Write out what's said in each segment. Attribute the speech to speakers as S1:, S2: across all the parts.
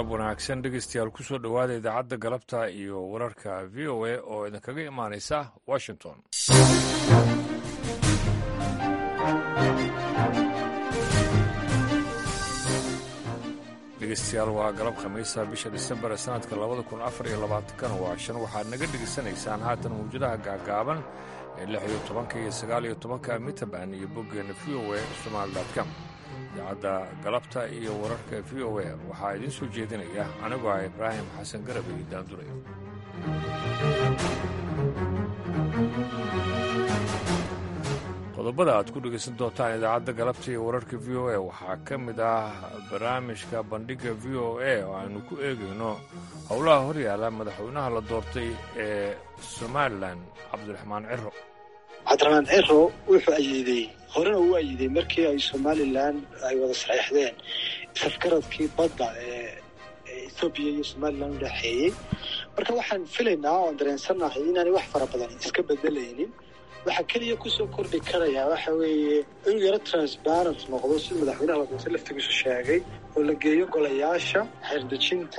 S1: galab wanaagsan dhegeystayaal kusoo dhowaada idaacadda galabta iyo wararka v o a oo idinkaga imaanaysa washington dhegeystayaal waa galab khamiisa bisha disembar ee sanadka labada kun afar iyo labaatankana waa shan waxaad naga dhegaysanaysaan haatan mawjadaha gaagaaban ee lix iyo tobanka iyo sagaal iyo tobanka mitaban iyo boggeena v o a somaali.com idaacadda galabta iyo wararka v o a waxaa idiin soo jeedinaya anigoo ah ibraahim xasan garab iyo daanduray qodobada aad ku dhegaysan doontaan idaacadda galabta iyo wararka v o a waxaa ka mid ah barnaamijka bandhigga v o a oo aynu ku eegayno howlaha horyaala madaxweynaha la doortay ee somalilan cabdiraxmaan ciro
S2: cabdiraxmaan ciro wuxuu ayiiday horena uu ayiiday markii ay somalilan ay wada saxeexdeen safgaradkii badda ee ethoobiya iyo somalilan u dhexeeyey marka waxaan filaynaa oan dareensannahay inaanay wax fara badan iska bedelaynin waxaa keliya kusoo kordhi karayaa waxa weeye inuu yaro transparent noqdo sida madaxweynaha la doortay laftigiisu sheegay oo la geeyo golayaasha xeerdejinta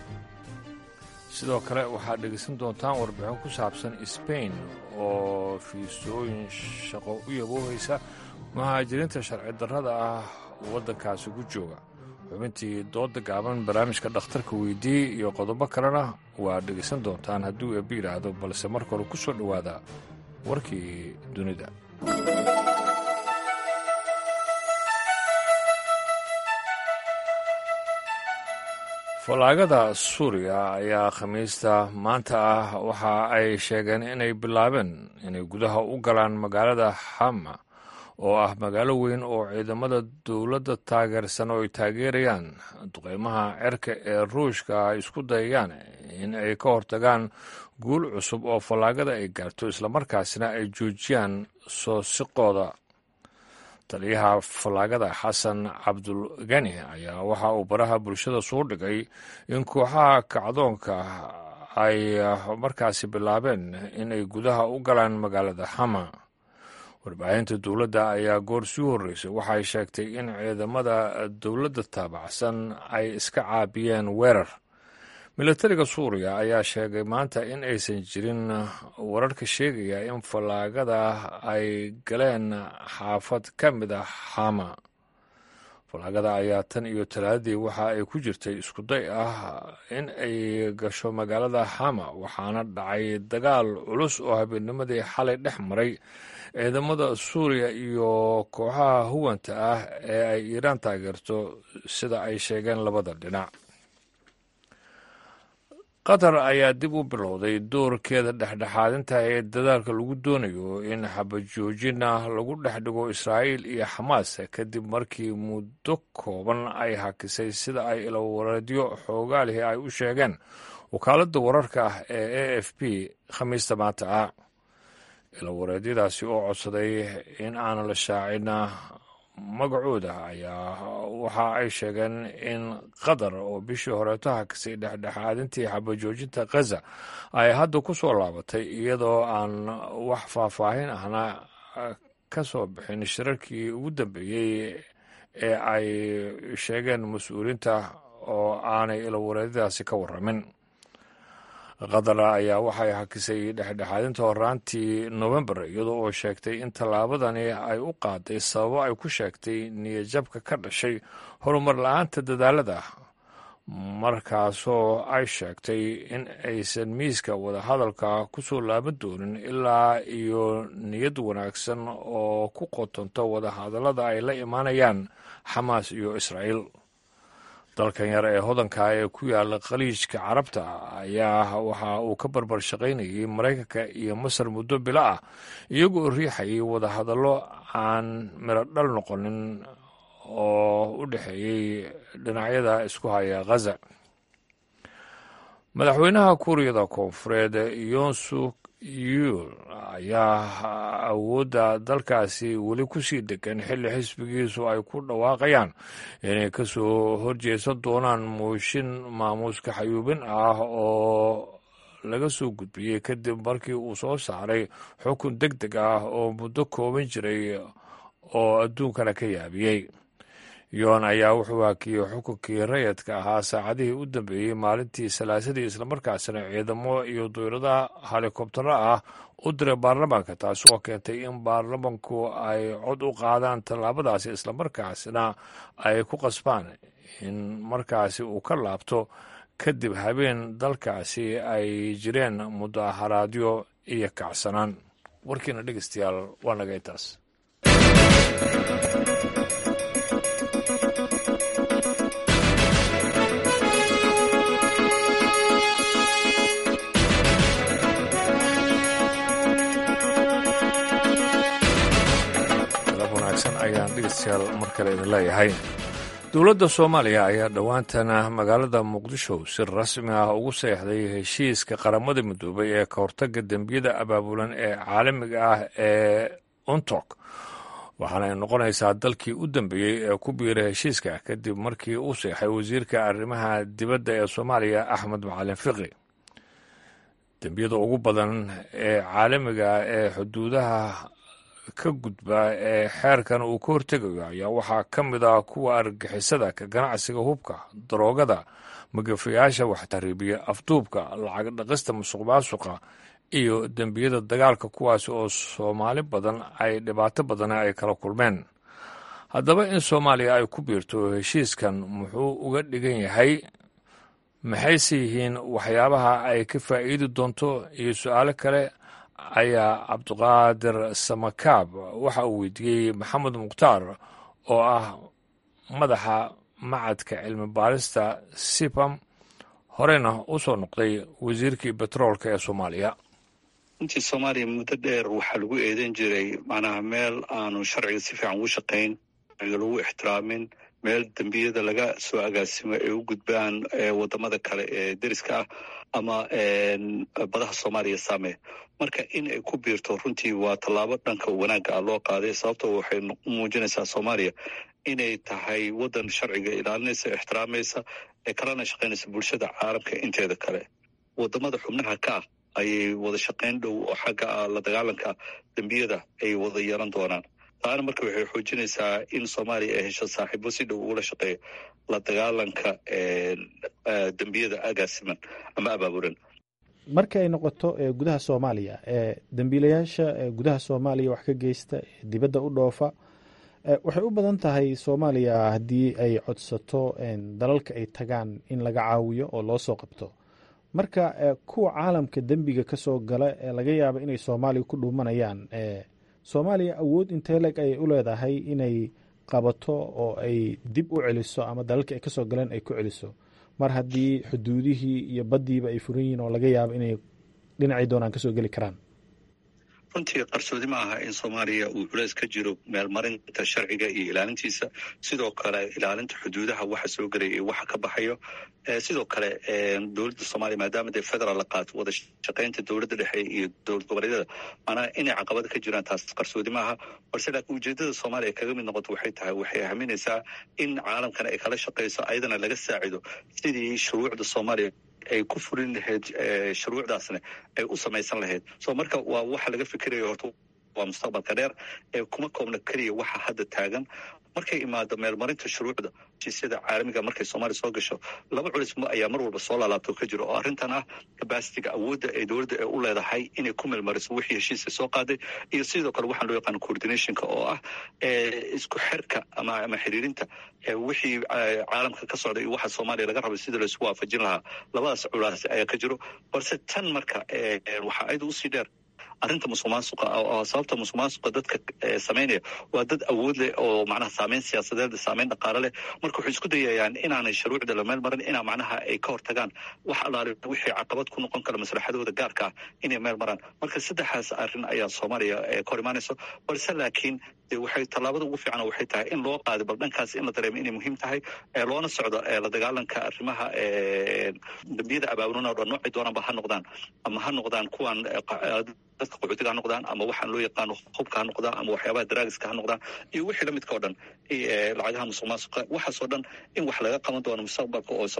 S1: sidoo kale waxaad dhegaysan doontaan warbixin ku saabsan sbain oo fiisooyin shaqo u yaboohaysa muhaajiriinta sharci darrada ah waddankaasi ku jooga xubintii dooda gaaban barnaamijka dhakhtarka weydii iyo qodobo kalena waad dhegaysan doontaan hadduu eebbi yidhaahdo balse marka hore ku soo dhowaada warkii dunida fallaagada suuriya ayaa khamiista maanta ah waxa ay sheegeen inay bilaabeen inay gudaha u galaan magaalada xama oo ah magaalo weyn oo ciidamada dowladda taageersan oo ay taageerayaan duqeymaha cerka ee ruushka ay isku dayayaan in ay ka hortagaan guul cusub oo fallaagada ay gaarto islamarkaasina ay joojiyaan soo siqooda taliyaha fallaagada xasan cabdulgani ayaa waxa uu baraha bulshada soo dhigay in kooxaha kacdoonka ay markaasi bilaabeen inay gudaha u galaan magaalada xama warbaahinta dowladda ayaa goor sii horreysay waxay sheegtay in ciidamada dowladda taabacsan ay iska caabiyeen weerar milatariga suuriya ayaa sheegay maanta in aysan jirin wararka sheegaya in fallaagada ay galeen xaafad ka mid ah xama fallaagada ayaa tan iyo talaadadii waxa ay ku jirtay iskuday ah in ay gasho magaalada xama waxaana dhacay dagaal culus oo habeennimadii xalay dhex maray ciidamada suuriya iyo kooxaha huwanta ah ee ay iiraan taageerto sida ay sheegeen labada dhinac qatar ayaa dib u bilowday doorkeeda dhexdhexaadinta ee dadaalka lagu doonayo in xabajoojina lagu dhex dhigo israa'iil iyo xamaas kadib markii muddo kooban ay hakisay sida ay ilawareedyo xoogaalihii ay u sheegeen wakaaladda wararka ah ee a f p khamiista maanta ah ilawareedyadaasi oo codsaday in aan la shaacin magacooda ayaa waxa ay sheegeen in qatar oo bishii horeeto hakisay dhexdhexaadintii xabajoojinta khaza ay hadda ku soo laabatay iyadoo aan wax faahfaahin ahna ka soo bixin shirarkii ugu dambeeyey ee ay sheegeen mas-uuliinta oo aanay ilawareedyadaasi ka warramin qatar ayaa waxay hakisay dhexdhexaadinta horaantii novembar iyadoo oo sheegtay in tallaabadani ay u qaaday sababo ay ku sheegtay niyadjabka ka dhashay horumar la-aanta dadaalada markaasoo ay sheegtay in aysan miiska wadahadalka ku soo laaban doonin ilaa iyo niyad wanaagsan oo ku qotonto wadahadallada ay la imaanayaan xamaas iyo israa'iil dalkan yar ee hodanka ee ku yaala khaliijka carabta ayaa waxa uu ka barbar shaqaynayay maraykanka iyo masar muddo bilo ah iyagoo riixayay wadahadallo aan midho dhal noqonin oo u dhexeeyey dhinacyada isku haya khaza madaxweynaha kuuriyada koonfureed yonsuk yuul ayaa awoodda dalkaasi weli ku sii degan xilli xisbigiisu ay ku dhawaaqayaan inay ka soo horjeesan doonaan mooshin maamuuska xayuubin ah oo laga soo gudbiyey kadib markii uu soo saaray xukun deg deg ah oo muddo kooban jiray oo adduunkana ka yaabiyey yoon ayaa wuxuu hakiyey xukunkii rayadka ahaa saacadihii u dambeeyey maalintii salaasadii islamarkaasina ciidamo iyo duyradaha helikobtaro ah u diray baarlamaanka taasi oo keentay in baarlamanku ay cod u qaadaan tallaabadaasi islamarkaasina ay ku qasbaan in markaasi uu ka laabto kadib habeen dalkaasi ay jireen mudaharaadyo iyo kacsanaan warkiina dhegeystayaal waa naga intaas galab wanaagsan ayaan dhegeystayaal mar kale idin leeyahay dowladda soomaaliya ayaa dhowaantana magaalada muqdisho si rasmi ah ugu seexday heshiiska qaramada midoobay ee ka hortaga dembiyada abaabulan ee caalamiga ah ee untok waxaana ay noqonaysaa dalkii u dambeeyey ee ku biiray heshiiska kadib markii uu seexay wasiirka arrimaha dibadda ee soomaaliya axmed macalin fiqi dembiyada ugu badan ee caalamiga ah ee xuduudaha ka gudba ee xeerkan uu ka hortegayo ayaa waxaa ka mid ah kuwa argagixisada ka ganacsiga hubka daroogada magafayaasha waxtariibiya afduubka lacag dhaqista musuq maasuqa iyo dembiyada dagaalka kuwaas oo soomaali badan ay dhibaato badana ay kala kulmeen haddaba in soomaaliya ay ku biirto heshiiskan muxuu uga dhigan yahay maxayse yihiin waxyaabaha ay ka faa'iidi doonto iyo su-aalo kale ayaa cabdiqaadir samakaab waxa uu weydiiyey maxamed mukhtaar oo ah madaxa macadka cilmi baarista sipam horeyna u soo noqday wasiirkii betroolka ee soomaaliya
S3: runtii soomaaliya muddo dheer waxaa lagu eedan jiray macnaha meel aanu sharciga si fiican ugu shaqayn sharciga lagu ixtiraamin meel dembiyada laga soo agaasimo ay u gudbaan wadamada kale ee deriska ah ama badaha soomaaliya saameya marka in ay ku biirto runtii waa tallaabo dhanka wanaagga ah loo qaaday sababtoo waxay muujinaysaa soomaaliya inay tahay waddan sharciga ilaalinaysa ixtiraamaysa ee kalena shaqaynaysa bulshada caalamka inteeda kale wadamada xubnaha ka ah ayay wada shaqayn dhow oo xagga ah la dagaalanka dembiyada ay wada yeelan doonaan taana marka waxay xoojinaysaa in soomaaliya ay hesho saaxiibo si dhow ugula shaqeeya la dagaalanka dembiyada agaasiman ama abaabulan
S4: marka ay noqoto gudaha soomaaliya dembiilayaasha gudaha soomaaliya wax ka geysta dibadda u dhoofa waxay u badan tahay soomaaliya haddii ay codsato dalalka ay tagaan in laga caawiyo oo loo soo qabto marka kuwa caalamka dembiga ka soo gala ee laga yaaba inay soomaaliya ku dhuumanayaan soomaaliya awood inteeleg ayay u leedahay inay qabato oo ay dib u celiso ama dalalka ay kasoo galeen ay ku celiso mar haddii xuduudihii iyo baddiiba ay furan yihiin oo laga yaabo inay dhinacii doonaan kasoo geli karaan
S3: runtii qarsoodi ma aha in soomaaliya uu culeys ka jiro meelmarinta sharciga iyo ilaalintiisa sidoo kale ilaalinta xuduudaha waxa soo gelaya iyo waxa ka baxayo sidoo kale dowladda soomaaliya maadaama dee federaal la qaato wada shaqaynta dowladda dhexe iyo dowlad goboleedyada maanaa inay caqabada ka jiraan taas qarsoodi ma aha balse laakiin ujeedada soomaaliya kaga mid noqoto waxay tahay waxay aaminaysaa in caalamkana ay kala shaqayso ayadana laga saacido sidii shuruucda soomaaliya ay ku fulin lahayd shuruucdaasna ay u samaysan lahayd so marka waa waxa laga fikirayo horta waa mustaqbalka dheer ee kuma koobna keliya waxa hadda taagan markay imaado meelmarinta shuruucda heshiisyada caalamiga markay soomaaliya soo gasho laba culis ayaa mar walba soo laalaabto ka jiro oo arrintan ah kabasitiga awoodda ee dowladda ee u leedahay inay ku meelmariso wixii heshiiska soo qaaday iyo sidoo kale waxaan loo yaqaano coordinationka oo ah isku xirka ama ama xiriirinta wixii caalamka ka socda iyo waxa soomaaliya laga rabay sida laisku waafajin lahaa labadaas culaas ayaa ka jiro balse tan marka waxaa ayada usii dheer arrinta musuq maasuqa oo sababta musuq maasuqa dadka samaynaya waa dad awood leh oo macnaha saameyn siyaasadeed saameyn dhaqaale leh marka waxay isku dayayaan inaanay shuruucda la meel marin inaa macnaha ay ka hortagaan wax allaale wixii caqabad ku noqon kara maslaxadooda gaarka ah inay meel maraan marka saddexaas arrin ayaa soomaaliya ka hor imaanayso balse laakiin de waxay tallaabada ugu fiican waxay tahay in loo qaaday bal dhankaas in la dareemo inay muhiim tahay loona socdo la dagaalanka arrimaha dambiyada abaabulana o dhan noocay doonaanba ha noqdaan ama ha noqdaan kuwan dadka qaxootiga ha noqdaan ama waxaan loo yaqaano hubka ha noqdaan ama waxyaabaha daraagiska ha noqdaan iyo wixii la midka o dhan lacagaha musuq maasuqa waxaasoo dhan in wax laga qaban doono mustaqbalka oo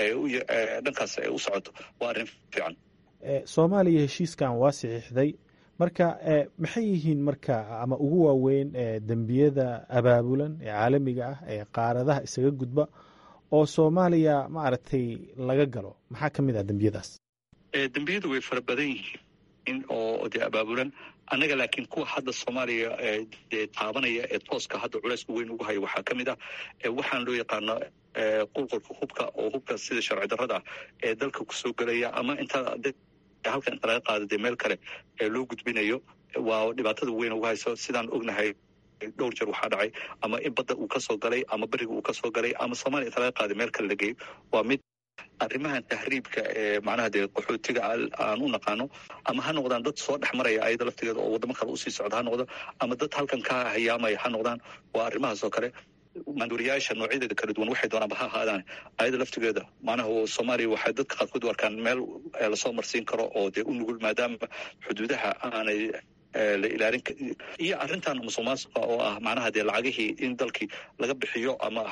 S3: soomaaliya dhankaas ay u socoto waa arrin fiican
S4: soomaaliya heshiiskan waa saxiixday marka maxay yihiin marka ama ugu waaweyn dembiyada abaabulan ee caalamiga ah ee qaaradaha isaga gudba oo soomaaliya maaragtay laga galo maxaa ka mid ah dembiyadaas
S3: dembiyadu way fara badan yihiin oo dee abaabulan annaga laakiin kuwa hadda soomaaliya dee taabanaya ee tooska hadda culayska weyn ugu haya waxaa ka mid ah waxaan loo yaqaano qulqulka hubka oo hubka sida sharci darrada ah ee dalka kusoo gelaya ama intaa halkan inta laga qaado dee meel kale ee loo gudbinayo waa dhibaatada weyn ugu hayso sidaan ognahay dhowr jeer waxaa dhacay ama in badda uu kasoo galay ama beriga uu kasoo galay ama soomaliya inta laga qaaday meel kale la geeyo waa mid arrimahan tahriibka ee macnaha dee qaxootiga aan u naqaano ama ha noqdaan dad soo dhex maraya ayada laftigeeda oo waddamo kale usii socda ha noqdo ama dad halkan ka hayaamaya ha noqdaan waa arrimahaas oo kale maanduuriyaasha noocyadeeda kala duwan waxay doonaanba ha ahaadaan ayada laftigeeda macnaha soomaaliya waxay dadka qaarkood u arkaan meel lasoo marsiin karo oo dee u nugul maadaama xuduudaha aanay la ilaalin iyo arrintan musuq maasuqa oo ah macnaha dee lacagihii in dalkii laga bixiyo ama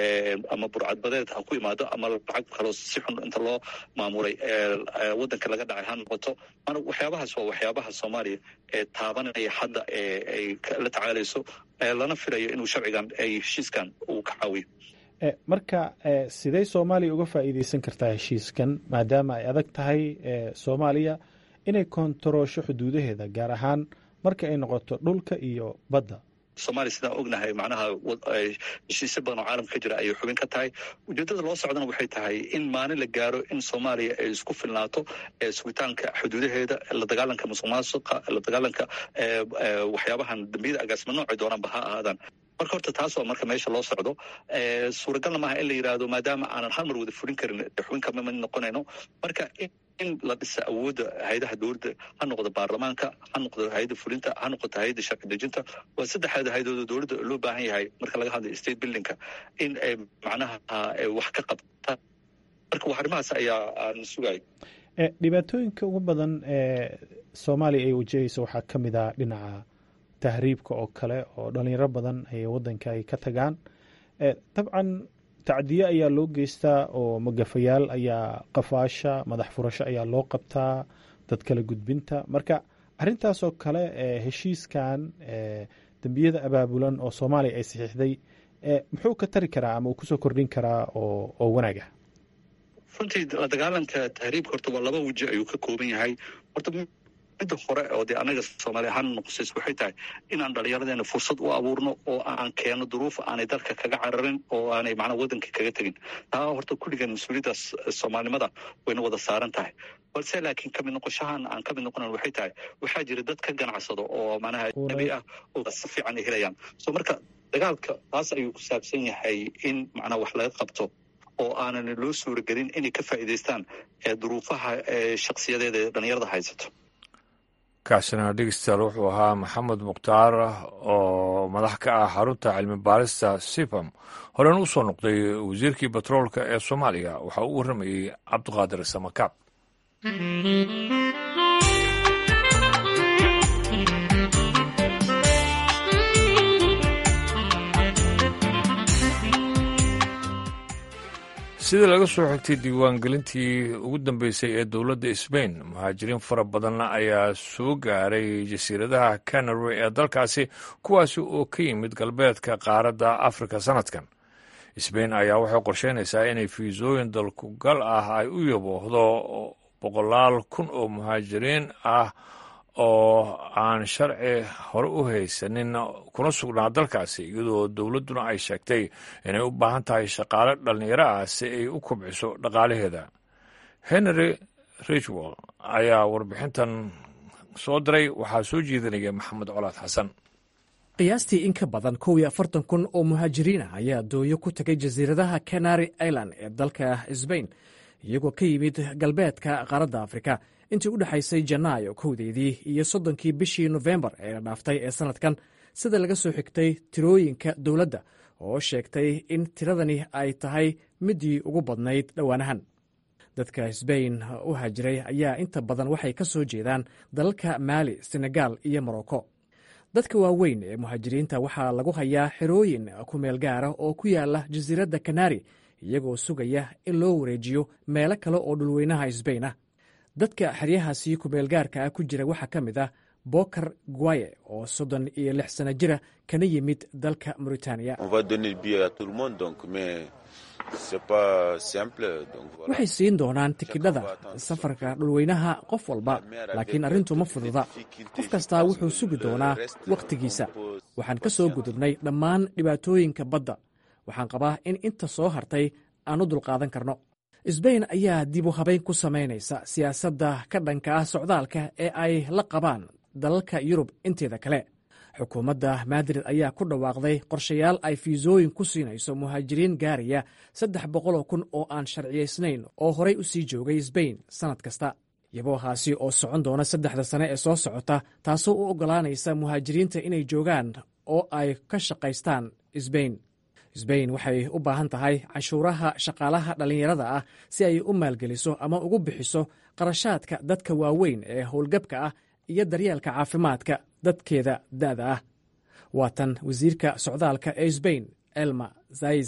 S3: ama burcadbadeed ha ku imaado ama lacag kaloo si xun inta loo maamuray waddanka laga dhacay ha noqoto mana waxyaabahaas waa waxyaabaha soomaaliya ee taabanaya hadda ee ay la tacaalayso lana filayo inuu sharcigan ay heshiiskan uu ka caawiyo
S4: marka sidee soomaaliya uga faa'iideysan kartaa heshiiskan maadaama ay adag tahay soomaaliya inay kontaroosho xuduudaheeda gaar ahaan marka ay noqoto dhulka iyo badda
S3: soomaaliya sidaan ognahay macnaha heshiisyo badan oo caalamka ka jira ayay xubin ka tahay ujeeddada loo socdana waxay tahay in maalin la gaaro in soomaaliya ay isku filnaato sugitaanka xuduudaheeda la dagaalanka musuq maasuqa la dagaalanka waxyaabahan dambiyada agaasima noocay doonaanba ha ahaadaan marka horta taas waa marka meesha loo socdo suuragalna maaha in la yidhaahdo maadaama aanan hal mar wada fulin karin xubin kama mid noqonayno marka in la dhisa awoodda hay-adaha dowladda ha noqdo baarlamaanka ha noqdo hay-adda fulinta ha noqoto hay-adda sharci dejinta waa saddexda hay-adooda dowladda loo baahan yahay marka laga hadlayo state buildingka in ay macnaha wax ka qabtaan marka wax arrimahaas ayaa aan sugayo
S4: dhibaatooyinka ugu badan ee soomaaliya ay wajahayso waxaa ka mid ah dhinaca tahriibka oo kale oo dhalinyaro badan ay waddanka ay ka tagaan dabcan tacdiye ayaa loo geystaa oo magafayaal ayaa qafaasha madax furasho ayaa loo qabtaa dad kala gudbinta marka arrintaasoo kale heshiiskan dembiyada abaabulan oo soomaaliya ay saxiixday muxuu ka tari karaa ama uu kusoo kordhin karaa oo wanaag ah
S3: runtii la dagaalanka tahriibka horta waa laba weji ayuu ka kooban yahay horta midda hore oo dee annaga soomaali ahaan noqosays waxay tahay inaan dhallinyaradeena fursad u abuurno oo aan keeno duruuf aanay dalka kaga cararin oo aanay macnaa waddanka kaga tegin taa horta kulligan mas-uuliyaddaas soomaalinimada wayna wada saaran tahay balse laakiin kamid noqoshahan aan kamid noqonan waxay tahay waxaa jira dad ka ganacsado oo macnaha nabi ah oo si fiican ay helayaan so marka dagaalka taas ayuu ku saabsan yahay in macnaa wax laga qabto oo aanan loo suuragelin inay ka faa'iidaystaan duruufaha shaksiyadeeda ee dhallinyarada haysato
S1: kaasina dhegeystayaal wuxuu ahaa maxamed mukhtaar oo madax ka ah xarunta cilmi baarista sipam horena u soo noqday wasiirkii batroolka ee soomaaliya waxaa u warramayey cabdiqaadir samakaab sidii laga soo xigtay diiwaangelintii ugu dambeysay ee dowladda sbain muhaajiriin fara badan ayaa soo gaaray jasiiradaha canary ee dalkaasi kuwaasi oo ka yimid galbeedka qaaradda afrika sanadkan sbain ayaa waxay qorsheynaysaa inay fiisooyin dalkugal ah ay u yaboohdo boqolaal kun oo muhaajiriin ah oo aan sharci hore u haysanin kuna sugnaa dalkaasi iyadoo dowladduna ay sheegtay inay u baahan tahay shaqaale dhallinyaro ah si ay u kobciso dhaqaalaheeda henry richwell ayaa warbixintan soo diray waxaa soo jeedinaya maxamed colaad xasan
S5: qiyaastii in ka badan kow iyo afartan kun oo muhaajiriin ah ayaa dooyo ku tegay jasiiradaha canary island ee dalka sbain iyagoo ka yimid galbeedka qaaradda afrika intii u dhexaysay janaayo kowdeedii iyo soddonkii bishii nofembar ee la dhaaftay ee sannadkan sida laga soo xigtay tirooyinka dowladda oo sheegtay in tiradani ay tahay midii ugu badnayd dhowaanahan dadka sbain u haajiray ayaa inta badan waxay ka soo jeedaan dalalka maali senegaal iyo morocco dadka waaweyn ee muhaajiriinta waxaa lagu hayaa xerooyin ku meel gaara oo ku yaala jasiiradda kanari iyagoo sugaya in loo wareejiyo meelo kale oo dhulweynaha sbain ah dadka xeryahaasi kumeelgaarka ah ku jira waxaa ka mid ah bokar guaye oo soddon iyo lix sano jira kana yimid dalka mauritaniya waxay siin doonaan tikidhada safarka dhulweynaha qof walba laakiin arrintu ma fududa qof kastaa wuxuu sugi doonaa wakhtigiisa waxaan ka soo gudubnay dhammaan dhibaatooyinka badda waxaan qabaa in inta soo hartay aan u dulqaadan karno sbain ayaa dib u habayn ku samaynaysa siyaasadda ka dhanka ah socdaalka ee ay la qabaan dalalka yurub inteeda kale xukuumadda madrid ayaa ku dhawaaqday qorshayaal ay fiisooyin ku siinayso muhaajiriin gaaraya saddex boqoloo kun oo aan sharciyaysnayn oo horay u sii joogay sbain sannad kasta yaboohaasi oo socon doona saddexda sane ee soo socota taasoo u oggolaanaysa muhaajiriinta inay joogaan oo ay ka shaqaystaan sbain sbain waxay u baahan tahay canshuuraha shaqaalaha dhallinyarada ah si ay u maalgeliso ama ugu bixiso qarashaadka dadka waaweyn ee howlgabka ah iyo daryeelka caafimaadka dadkeeda da'da ah waa tan wasiirka socdaalka ee sbain elma zais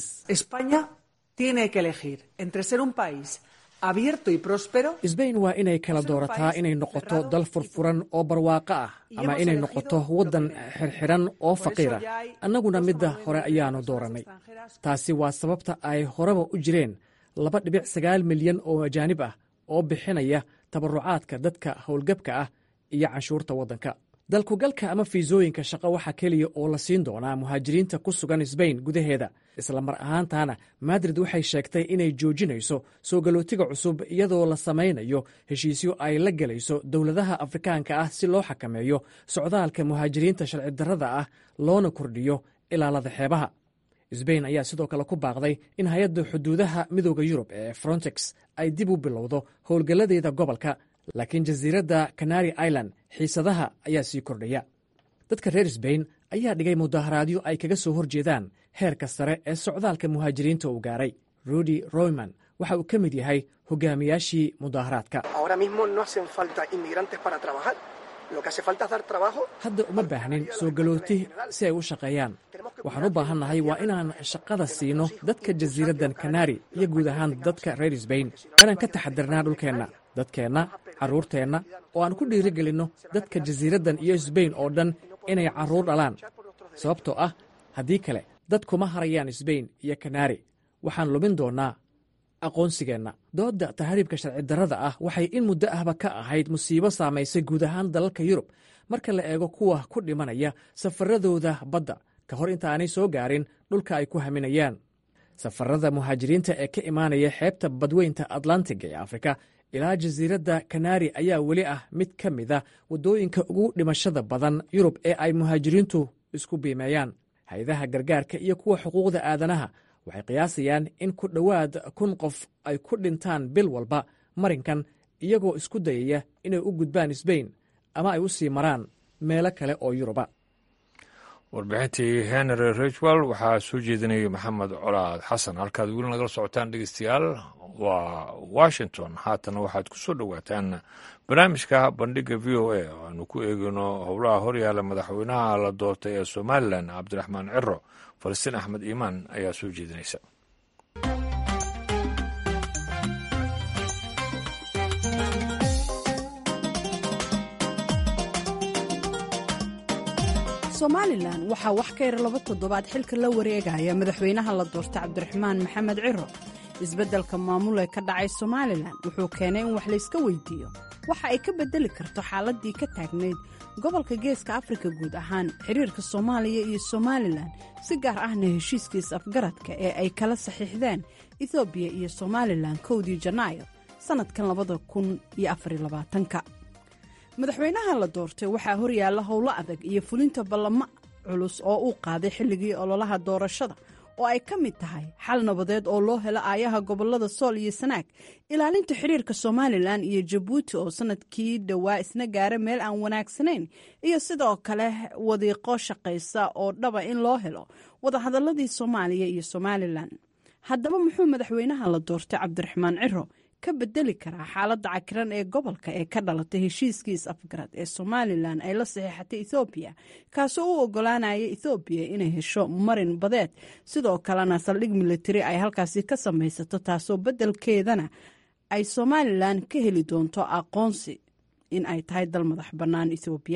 S5: sbain waa inay kala doorataa inay noqoto dal furfuran oo barwaaqo ah ama inay noqoto waddan xirxiran oo faqiirah annaguna midda hore ayaannu doorannay taasi waa sababta ay horeba u jireen laba dhibic sagaal milyan oo ajaanib ah oo bixinaya tabarucaadka dadka howlgabka ah iyo canshuurta waddanka dalkugalka ama fiisooyinka shaqo waxaa keliya oo la siin doonaa muhaajiriinta ku sugan sbain gudaheeda isla mar ahaantaana madrid waxay sheegtay inay joojinayso soo galootiga cusub iyadoo la samaynayo heshiisyo ay la gelayso dowladaha afrikaanka ah si loo xakameeyo socdaalka muhaajiriinta sharci darrada ah loona kordhiyo ilaalada xeebaha sbain ayaa sidoo kale ku baaqday in hay-adda xuduudaha midooda yurub ee frontex ay dib u bilowdo howlgalladeeda gobolka laakiin jasiiradda canary island xiisadaha ayaa sii kordhaya dadka reer sbain ayaa dhigay mudaharaadyo ay kaga soo horjeedaan heerka sare ee socdaalka muhaajiriinta uu gaaray rudy royman waxa uu ka mid yahay hogaamiyaashii mudaharaadka hadda uma baahnin soo galooti si ay u shaqeeyaan waxaan u baahannahay waa inaan shaqada siino dadka jasiiraddan kanari iyo guud ahaan dadka reer sbain inaan ka taxadirnaa dhulkeenna dadkeenna carruurteenna oo aan ku dhiirigelinno dadka jasiiraddan iyo sbain oo dhan inay carruur dhalaan sababtoo ah haddii kale dad kuma harayaan sbain iyo kanari waxaan lumin doonnaa aqoonsigeenna doodda tahriibka sharci darrada ah waxay in muddo ahba ka ahayd musiibo saamaysay guud ahaan dalalka yurub marka la eego kuwa ku dhimanaya safaradooda badda ka hor intaanay soo gaarin dhulka ay ku haminayaan safarada muhaajiriinta ee ka imaanaya xeebta badweynta atlantiga ee afrika ilaa jasiiradda kanari ayaa weli ah mid ka mida waddooyinka ugu dhimashada badan yurub ee ay muhaajiriintu isku biimeeyaan hay-adaha gargaarka iyo kuwa xuquuqda aadanaha waxay qiyaasayaan in ku dhowaad kun qof ay ku dhintaan bil walba marinkan iyagoo isku dayaya inay u gudbaan sbain ama ay u sii maraan meelo kale oo yuruba
S1: warbixintii henry richwell waxaa soo jeedinayay maxamed colaad xasan halkaad weli nagala socotaan dhegeystayaal waa washington haatana waxaad ku soo dhowaataan barnaamijka bandhiga v o a oo aanu ku eegino howlaha horyaala madaxweynaha la doortay ee somalilan cabdiraxmaan ciro falastiin axmed iimaan ayaa soo jeedinaysa
S6: somalilan waxaa wax ka yar laba toddobaad xilka la wareegaya madaxweynaha la doorta cabdiraxmaan maxamed ciro isbeddelka maamul ee ka dhacay somalilan wuxuu keenay in wax layska weydiiyo waxa ay ka beddeli karto xaaladdii ka taagnayd gobolka geeska afrika guud ahaan xiriirka soomaaliya iyo somalilan si gaar ahna heshiiskiis afgaradka ee ay kala saxiixdeen ethoobiya iyo somalilan kowdii janaayo sannadkan labada kun iyo afarylabaatanka madaxweynaha la doortay waxaa horyaalla howlo adag iyo fulinta ballamo culus oo uu qaaday xilligii ololaha doorashada oo ay ka mid tahay xal nabadeed oo loo helo aayaha gobolada sool iyo sanaag ilaalinta xiriirka somalilan iyo jabuuti oo sanadkii dhowaa isna gaara meel aan wanaagsanayn iyo sidoo kale wadiiqo shaqaysa oo dhaba in loo helo wadahadaladii soomaaliya iyo somalilan haddaba muxuu madaxweynaha la doortay cabdiraxmaan ciro ka bedeli karaa xaaladda cakiran ee gobolka ee ka dhalatay heshiiskiis afgarad ee somalilan ay la saxiixatay ethoobiya kaasoo u ogolaanaya ethoobiya inay hesho marin badeed sidoo kalena saldhig militari ay halkaasi ka samaysato taasoo beddelkeedana ay somalilan ka heli doonto aqoonsi in ay tahay dal madax bannaan ethoobiya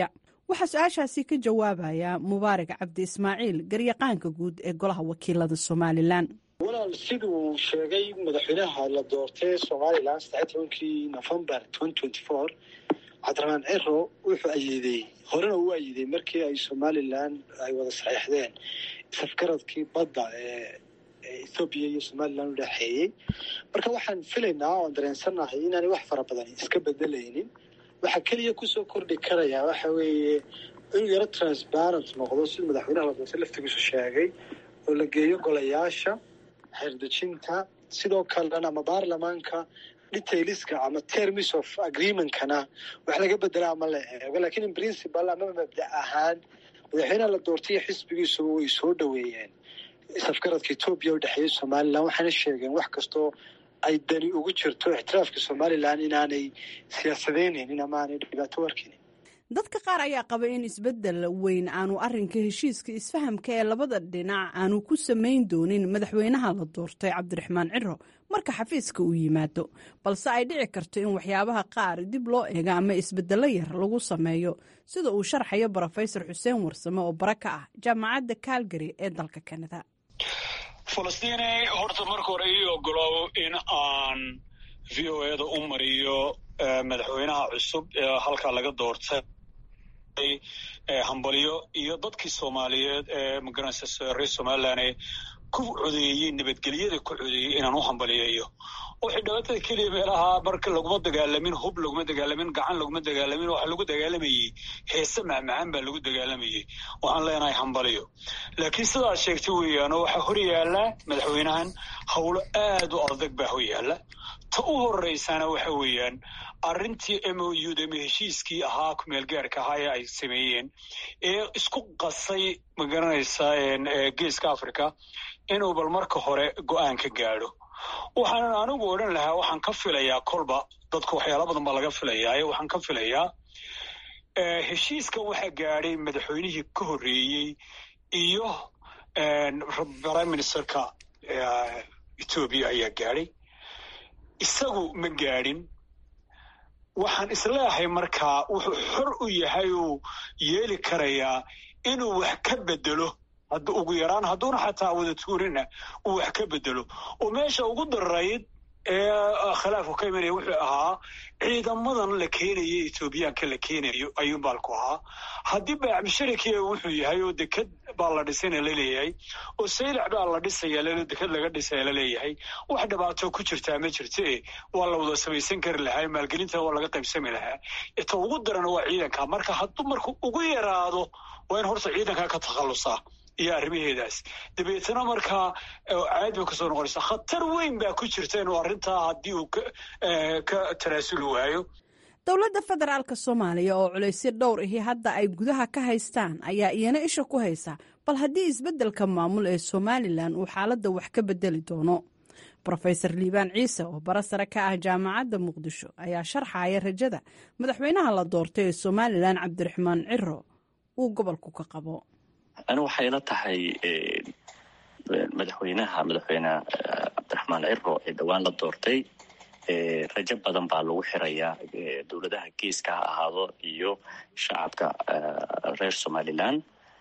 S6: waxaa su-aashaasi ka jawaabaya mubaarak cabdi ismaaciil garyaqaanka guud ee golaha wakiilada somalilan
S2: walaal siduu sheegay madaxweynaha la doortay somalilan saddex tobankii novembar cabdiraxmaan ciro wuxuu ayiiday horena uu ayiiday markii ay somalilan ay wada saxeixdeen safgaradkii badda ee ethoobiya iyo somalilan u dhexeeyey marka waxaan filaynaa oan dareensannahay inaanay wax fara badan iska bedelaynin waxaa keliya kusoo kordhi karayaa waxa weeye inuu yaro transparent noqdo sida madaxweynaha la doortay laftigiisu sheegay oo la geeyo golayaasha xeerdejinta sidoo kalena ama baarlamaanka detailiska ama terms of agreementkana wax laga bedela ama la eego lakiin in principal ama mabda ahaan madaxweynaha la doortay iyo xisbigiisuba way soo dhoweeyeen safgaradka etoobiya u dhexeeyay somalilan waxaana sheegeen wax kastoo ay dani ugu jirto ixtiraafka somalilan inaanay siyaasadeynaynin ama aanay dhibaato arkaynin
S6: dadka qaar ayaa qaba in isbeddel weyn aanu arrinka heshiiska isfahamka ee labada dhinac aanu ku samayn doonin madaxweynaha la doortay cabdiraxmaan ciro marka xafiiska uu yimaado balse ay dhici karto in waxyaabaha qaar dib loo eego ama isbedelo yar lagu sameeyo sida uu sharxayo brofesor xuseen warsame oo bara ka ah jaamacadda calgary ee dalka kanada
S7: falastiine horta marka hore ii ogolow in aan v o eda u mariyo madaxweynaha cusub ee halkaa laga doortay hambalyo iyo dadkii soomaaliyeed ee magaranaysa reer somalilan ku codeeyey nabadgelyada ku codeeyey inaan u hambaliyeeyo waxay dhibaatada keliya meelaha marka laguma dagaalamin hub laguma dagaalamin gacan laguma dagaalamin waxa lagu dagaalamayey heese macmacaan baa lagu dagaalamayey waxaan leenahay hambaliyo laakiin sidaad sheegtay weeyaan oo waxaa hor yaalla madaxweynahan howlo aad u adag baa hor yaalla ta u horeysana waxa weeyaan arrintii m o u da ama heshiiskii ahaa kumeelgaarka ahaa ee ay sameeyeen ee isku qasay magaranaysaa geeska africa inuu bal marka hore go-aan ka gaadho waxaanan anigu odhan lahaa waxaan ka filayaa kolba dadku waxyaala badan baa laga filayaa waxaan ka filayaa heshiiskan waxaa gaadhay madaxweynihii ka horreeyey iyo prime ministerka etoobiya ayaa gaadhay isagu ma gaadhin waxaan isleeyahay markaa wuxuu xor u yahay uu yeeli karayaa inuu wax ka bedelo hadda ugu yaraan hadduuna xataa wada tuurina uu wax ka bedelo oo meesha ugu dararayd ee khilaafku ka imanaya wuxuu ahaa ciidamadan la keenayo etoobiyaanka la keenayo ayuun baalku ahaa haddii baacmisharikiya wuxuu yahay oo deked baa la dhisayna laleeyahay oo saylac baa la dhisaya deked laga dhisaya laleeyahay wax dhibaato ku jirtaa ma jirte waa la wada samaysan kari lahaa maalgelinta waa laga qaybsami lahaa ta ugu darana waa ciidanka marka hadduu marku ugu yaraado waa in horta ciidanka ka takhallusaa iyo arrimaheedaas dabeetana markaa caad bay kasoo noqonaysaa khatar weyn baa ku jirta inuu arrintaa haddii uu ka tanaasuli waayo
S6: dowladda federaalk soomaaliya oo culaysyo dhowr ahi hadda ay gudaha ka haystaan ayaa iyana isha ku haysa bal haddii isbeddelka maamul ee somalilan uu xaaladda wax ka bedeli doono rofesor liibaan ciise oo bara sare ka ah jaamacadda muqdisho ayaa sharxaya rajada madaxweynaha la doortay ee somalilan cabdiraxmaan ciro uu gobolku ka qabo
S8: ani waxay la tahay madaxweynaha madaxweyne cabdiraxmaan ciro ee dhowaan la doortay rajo badan baa lagu xirayaa dowladaha geeska ha ahaado iyo shacabka reer somalilan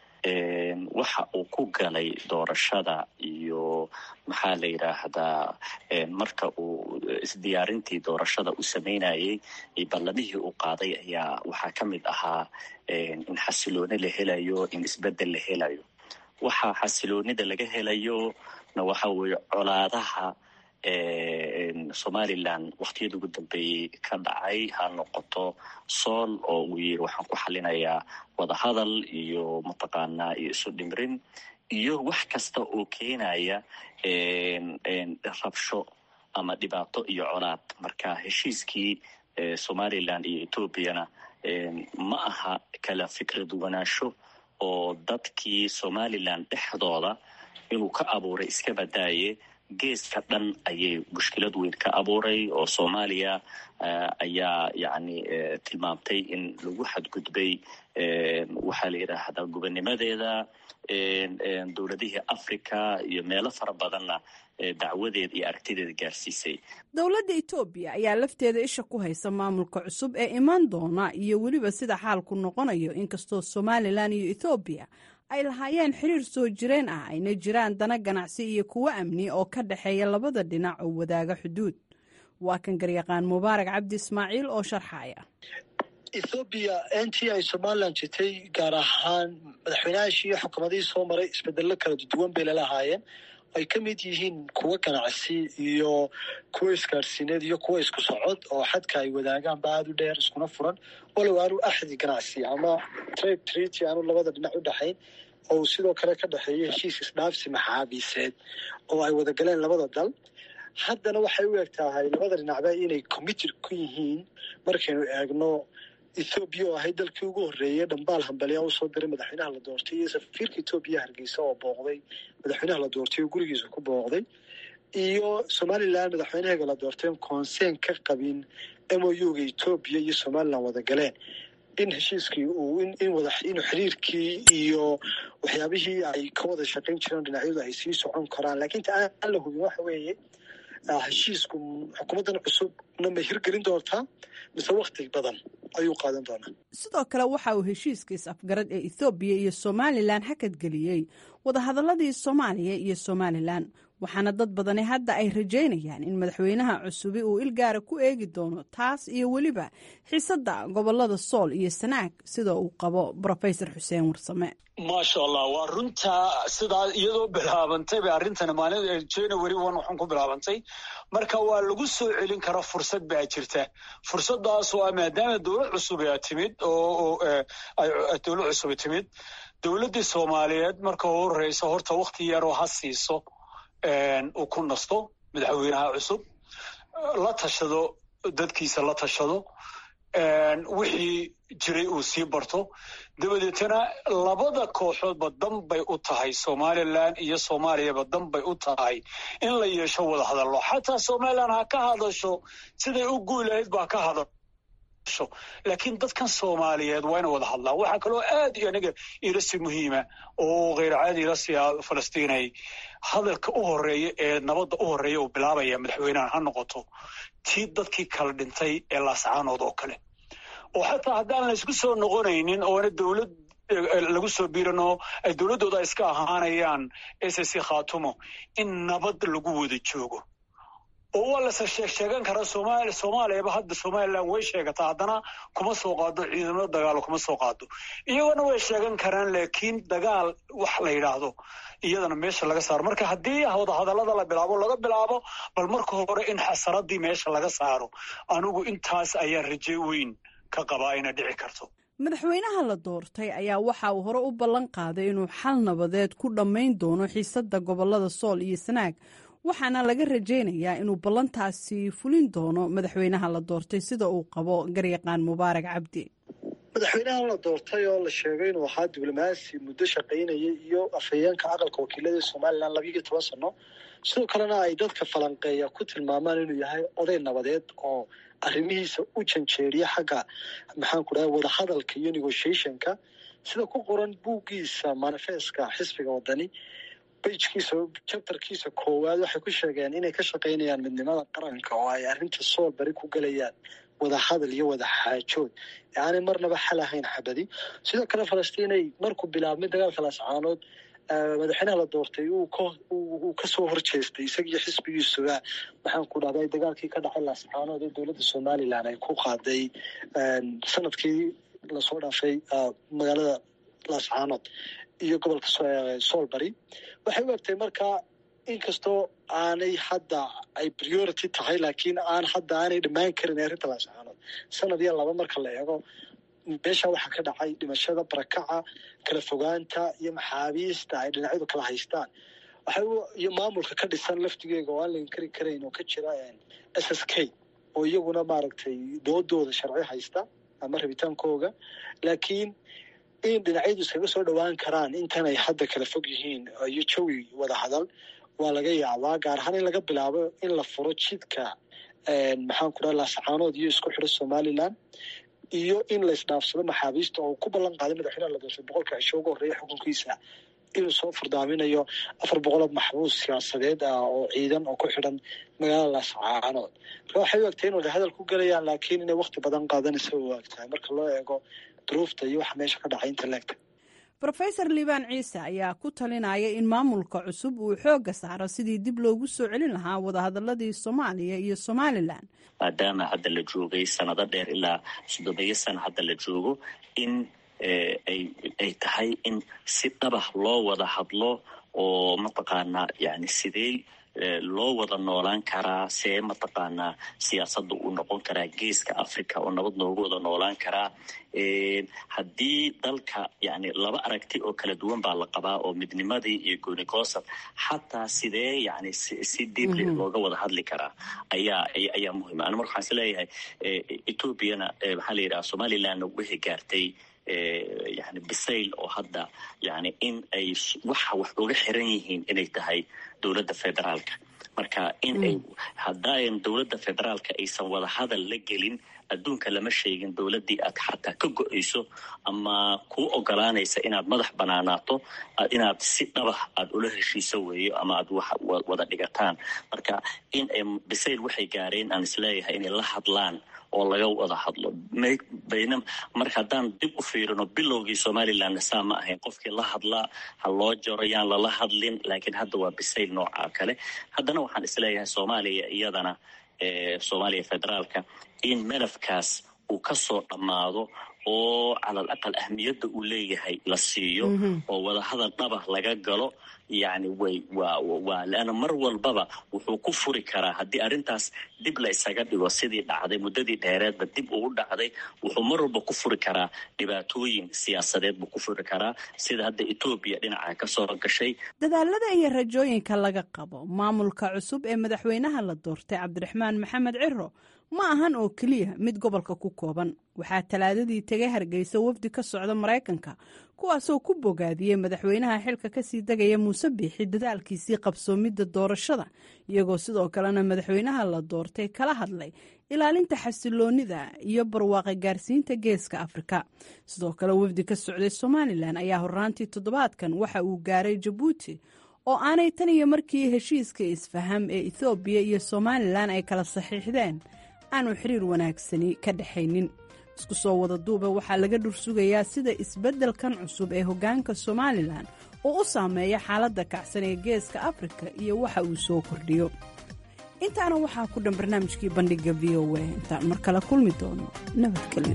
S8: waxa uu ku galay doorashada iyo maxaa la yidhaahdaa marka uu isdiyaarintii doorashada u sameynayay iyo ballamihii uu qaaday ayaa waxaa ka mid ahaa in xasilooni la helayo in isbedel la helayo waxa xasiloonida laga helayo na waxa weeye colaadaha somalilan waktiyada ugu dambeeyey ka dhacay ha noqoto sool oo uu yiri waxaan ku xalinayaa wadahadal iyo mataqaanaa iyo isu dhimrin iyo wax kasta oo keenaya rabsho ama dhibaato iyo colaad marka heshiiskii somalilan iyo etoobiyana ma aha kala fikrad wanaansho oo dadkii somalilan dhexdooda inuu ka abuuray iska badaaye geeska dhan ayay mushkilad weyn ka abuuray oo soomaaliya ayaa yacni tilmaamtay in lagu xadgudbay waxaa la yidhaahdaa gobonimadeeda dowladihii africa iyo meelo fara badanna dacwadeeda iyo aragtideeda gaarsiisay
S6: dowladda etoobiya ayaa lafteeda isha ku haysa maamulka cusub ee imaan doona iyo weliba sida xaalku noqonayo inkastoo somalilan iyo ethoobiya ay lahaayeen xiriir soo jireen ah ayna jiraan dana ganacsi iyo kuwo amni oo ka dhexeeya labada dhinac oo wadaaga xuduud waa kan garyaqaan mubaarak cabdi ismaaciil oo sharxaya
S2: ethoobiya intii ay somalilan jirtay gaar ahaan madaxweynahaashii iyo xukuumadihii soo maray isbedello kala duwan bay lalahaayeen ay ka mid yihiin kuwo ganacsi iyo kuwo isgaarsiineed iyo kuwo isku socod oo xadka ay wadaagaan ba aada u dheer iskuna furan walow aanu axdi ganacsi ama trade treaty aanu labada dhinac u dhexayn oo sidoo kale ka dhexeeya heshiis isdhaafsi maxaabiiseed oo ay wada galeen labada dal haddana waxay u eg tahay labada dhinacba inay committed ku yihiin markaynu eegno ethoobiya oo ahayd dalkii ugu horreeyay dhambaal hambaliyaa usoo diray madaxweynaha la doortay iyo safiirka etoobiya hargeysa oo booqday madaxweynaha la doortay oo gurigiisa ku booqday iyo somalilan madaxweynaheega la doortay conseen ka qabin m o u ga etoobiya iyo somalilan wada galeen in heshiiskii uu in wada inuu xiriirkii iyo waxyaabihii ay ka wada shaqayn jireen dhinacyadu ay sii socon karaan laakiin ta aan la hubin waxa weeye heshiisku xukuumaddan cusubna ma hirgelin doontaa mise wakti badan ayuu qaadan doonaa
S6: sidoo kale waxa uu heshiiska is-afgarad ee ethoobiya iyo somalilan hakadgeliyey wadahadaladii soomaaliya iyo somalilan waxaana dad badani hadda ay rajaynayaan in madaxweynaha cusubi uu ilgaara ku eegi doono taas iyo weliba xiisadda gobolada sool iyo sanaag sida uu qabo rofesor xuseen warsame
S7: maasha allah waa runtaa sidaa iyadoo bilaabantay bay arrintani maalin january one waxaan ku bilaabantay marka waa lagu soo celin karaa fursad baa jirta fursadaas oo ah maadaama dowlad cusub aa timid oo dowlad cusub timid dowladdii soomaaliyeed marka u horeysa horta wakti yaroo ha siiso uu ku nasto madaxweynaha cusub la tashado dadkiisa la tashado wixii jiray uu sii barto dabadeetana labada kooxoodba dan bay u tahay somalilan iyo soomaaliyaba dan bay u tahay in la yeesho wada hadallo xataa somalilan ha ka hadasho siday u guulahayd baa ka hadasho laakiin dadkan soomaaliyeed waa ina wada hadlaan waxaa kaloo aad iyo aniga ilasi muhiima oo kheyr caadi ilasiya falastiinay hadalka u horeeya ee nabadda u horeeya uu bilaabaya madaxweynahan ha noqoto tii dadkii kala dhintay ee laascaanood oo kale oo xataa haddaan la isku soo noqonaynin oona dowlad lagu soo biirano ay dowladdooda iska ahaanayaan s c khaatumo in nabad lagu wada joogo oo waa lase sheeg sheegan karaa somaali soomaaliyaba hadda somalilan way sheegataa haddana kuma soo qaado ciidamada dagaalo kuma soo qaado iyagona way sheegan karaan laakiin dagaal wax la yidhaahdo iyadana meesha laga saaro marka haddii wadahadallada la bilaabo laga bilaabo bal marka hore in xasaradii meesha laga saaro anigu intaas ayaa raje weyn ka qabaa ina dhici karto
S6: madaxweynaha la doortay ayaa waxa uu hore u ballan qaaday inuu xal nabadeed ku dhammayn doono xiisadda gobolada sool iyo sanaag waxaana laga rajaynayaa inuu ballantaasi fulin doono madaxweynaha la doortay sida uu qabo garyaqaan mubaarak cabdi
S2: madaxweynahan la doortay oo la sheegay inuu ahaa diblomaasi muddo shaqaynayay iyo afhayeenka aqalka wakiilada somalilan labiiyo toban sano sidoo kalena ay dadka falanqeeya ku tilmaamaan inuu yahay oday nabadeed oo arrimihiisa u janjeeriya xagga maxaan ku dhahay wadahadalka iyo negotiationka sida ku qoran buuggiisa manifeska xisbiga wadani bajkiisa jabtarkiisa koowaad waxay ku sheegeen inay ka shaqaynayaan midnimada qaranka oo ay arrinta sool bari ku gelayaan wada hadal iyo wada xaajood aanay marnaba xal ahayn xabadi sidoo kale falastiinay markuu bilaabmay dagaalka laascaanood madaxweynaha la doortay uu kasoo horjeestay isagiyo xisbigiisuga maxaan ku dhahday dagaalkii ka dhacay laascaanood ee dowladda somalilan ay ku qaaday sanadkii lasoo dhaafay magaalada laascaanood iyo gobolka soolbari waxay u egtay markaa inkastoo aanay hadda ay priority tahay laakiin aan hadda aanay dhammaan karin arrinta laascaanood sanad iyo laba marka la eego meesha waxaa ka dhacay dhimashada barakaca kala fogaanta iyo maxaabiista ay dhinacyadu kala haystaan iyo maamulka ka dhisan laftigeega oo aan la inkari karayn oo ka jira s s k oo iyaguna maaragtay doodooda sharci haysta ama rabitaankooga laakiin in dhinacyadu iskaga soo dhowaan karaan intan ay hadda kala fog yihiin iyo jawi wada hadal waa laga yaabaa gaar ahaan in laga bilaabo in la furo jidka maxaan ku dhaha laascaanood iyo isku xidho somaliland iyo in la isdhaafsado maxaabiista oo ku ballan qaaday madaxweynaha la doortay boqolka cisho ugu horreeya xukunkiisa inuu soo furdaaminayo afar boqol oo maxbuus siyaasadeed ah oo ciidan oo ku xidhan magaalada laascaanood marka waxay u egtahay in wada hadal ku gelayaan laakiin inay wakti badan qaadanaysa u egtahay marka loo eego duruufta iyo waxa meesha ka dhacay inta leegta
S6: rofesor liibaan ciise ayaa ku talinaya in maamulka cusub uu xoogga saaro sidii dib loogu soo celin lahaa wadahadaladii soomaaliya iyo somalilan
S8: maadaama hadda la joogay sanado dheer ilaa soddomeeyo sana hadda la joogo in ay tahay in si dhabah loo wada hadlo oo mataqaanaa yani sidee loo wada noolaan karaa see mataqaanaa siyaasadda uu noqon karaa geeska africa oo nabad noogu wada noolaan karaa haddii dalka yani laba aragti oo kala duwan baa la qabaa oo midnimadii iyo goonigoosad xataa sidee yani si deeply looga wada hadli karaa ayaa ayaa muhima ana marka waxaan is leeyahay ethoobiana maxaa la yidhaha somalilandna wixii gaartay yani bisayl oo hadda yani in ay waxa wax uga xiran yihiin inay tahay dowladda federaalka marka in ay haddaayan dowladda federaalka aysan wada hadal la gelin adduunka lama sheegin dowladdii aad xataa ka go-ayso ama kuu ogolaanaysa inaad madax banaanaato inaad si dhabah aada ula heshiiso weeyo ama aad wax wada dhigataan marka in ay bisayl waxay gaareen aan isleeyahay inay la hadlaan oo laga wada hadlo bayna marka haddaan dib u fiirino bilowgii somalilandna saa ma ahayn qofkii la hadlaa ha loo jaro yaan lala hadlin laakiin hadda waa bisayl noocaa kale haddana waxaan isleeyahay soomaaliya iyadana soomaaliya federaalka in melafkaas uu ka soo dhammaado oo calal aqal ahmiyadda uu leeyahay la siiyo oo wadahadal dhabah laga galo yani way waa waa leanna mar walbaba wuxuu ku furi karaa haddii arrintaas dib la isaga dhigo sidii dhacday muddadii dheereedba dib ugu dhacday wuxuu mar walba ku furi karaa dhibaatooyin siyaasadeed buu ku furi karaa sida hadda etoobiya dhinaca ka soo gashay
S6: dadaalada iyo rajooyinka laga qabo maamulka cusub ee madaxweynaha la doortay cabdiraxmaan maxamed ciro ma ahan oo keliya mid gobolka ku kooban waxaa talaadadii tegay hargeysa wafdi ka socda maraykanka kuwaasoo ku bogaadiyey madaxweynaha xilka kasii degaya muuse biixi dadaalkiisii qabsoomidda doorashada iyagoo sidoo kalena madaxweynaha la doortay kala hadlay ilaalinta xasiloonida iyo barwaaqa gaarsiinta geeska afrika sidoo kale wafdi ka socday somalilan ayaa horraantii toddobaadkan waxa uu gaaray jabuuti oo aanay tan iyo markii heshiiska isfaham ee ethoobiya iyo somalilan ay kala saxiixdeen aanu xiriir wanaagsani ka dhexaynin isku soo wada duuba waxaa laga dhursugayaa sida isbeddelkan cusub ee hoggaanka somalilan oo u saameeya xaaladda kacsan ee geeska afrika iyo waxa uu soo kordhiyo intaana waxaa ku dhan barnaamijkii bandhigga v o a intaan mar kale kulmi doono nabadgelyo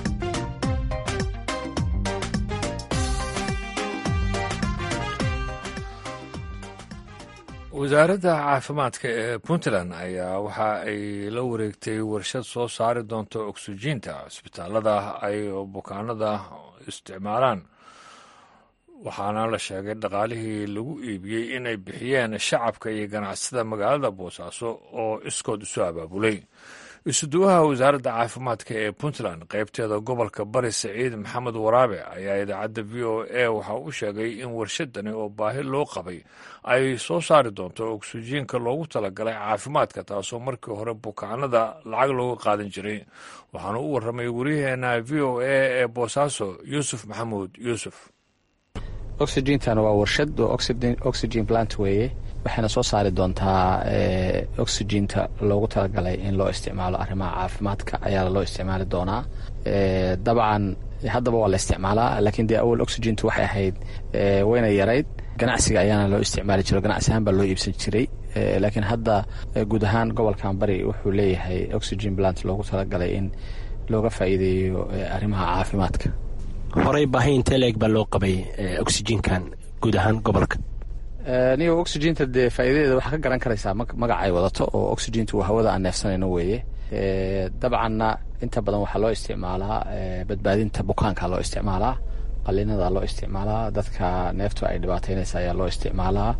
S1: wasaaradda caafimaadka ee puntland ayaa waxa ay la wareegtay warshad soo saari doonta oksijiinta cisbitaalada ay bukaanada isticmaalaan waxaana la sheegay dhaqaalihii lagu iibiyey inay bixiyeen shacabka iyo ganacsada magaalada boosaaso oo iskood isu abaabulay isuduwaha wasaaradda caafimaadka ee puntland qaybteeda gobolka bari saciid maxamed waraabe ayaa idaacadda v o a waxa u sheegay in warshadani oo baahi loo qabay ay soo saari doonto oksijiinka loogu talagalay caafimaadka taasoo markii hore bukaanada lacag looga qaadan jiray waxaana u warramay waryaheena v o a ee boosaaso yuusuf maxamuud yuusuf
S9: oxygentan waa warshad oo oxygen plant weeye waxayna soo saari doontaa oxyginta loogu talagalay in loo isticmaalo arrimaha caafimaadka ayaa loo isticmaali doonaa dabcan haddaba waa la isticmaalaa laakiin dee awal oxygintu waxay ahayd wayna yarayd ganacsiga ayaana loo isticmaali jiro ganacsi ahaan baa loo iibsan jiray laakiin hadda guud ahaan gobolkan bari wuxuu leeyahay oxygen plant loogu talagalay in looga faa'iideeyo arrimaha caafimaadka
S10: horey baahi intee leeg baa loo qabay oxygenkan guud ahaan gobolka
S9: niyo oxyginta dee faa'iidadeeda waxaa ka garan karaysaa magaca ay wadato oo oxyginta waa hawada aan neefsanayno weeye dabcanna inta badan waxaa loo isticmaalaa badbaadinta bukaanka loo isticmaalaa qalinada loo isticmaalaa dadka neeftu ay dhibaataynaysa ayaa loo isticmaalaa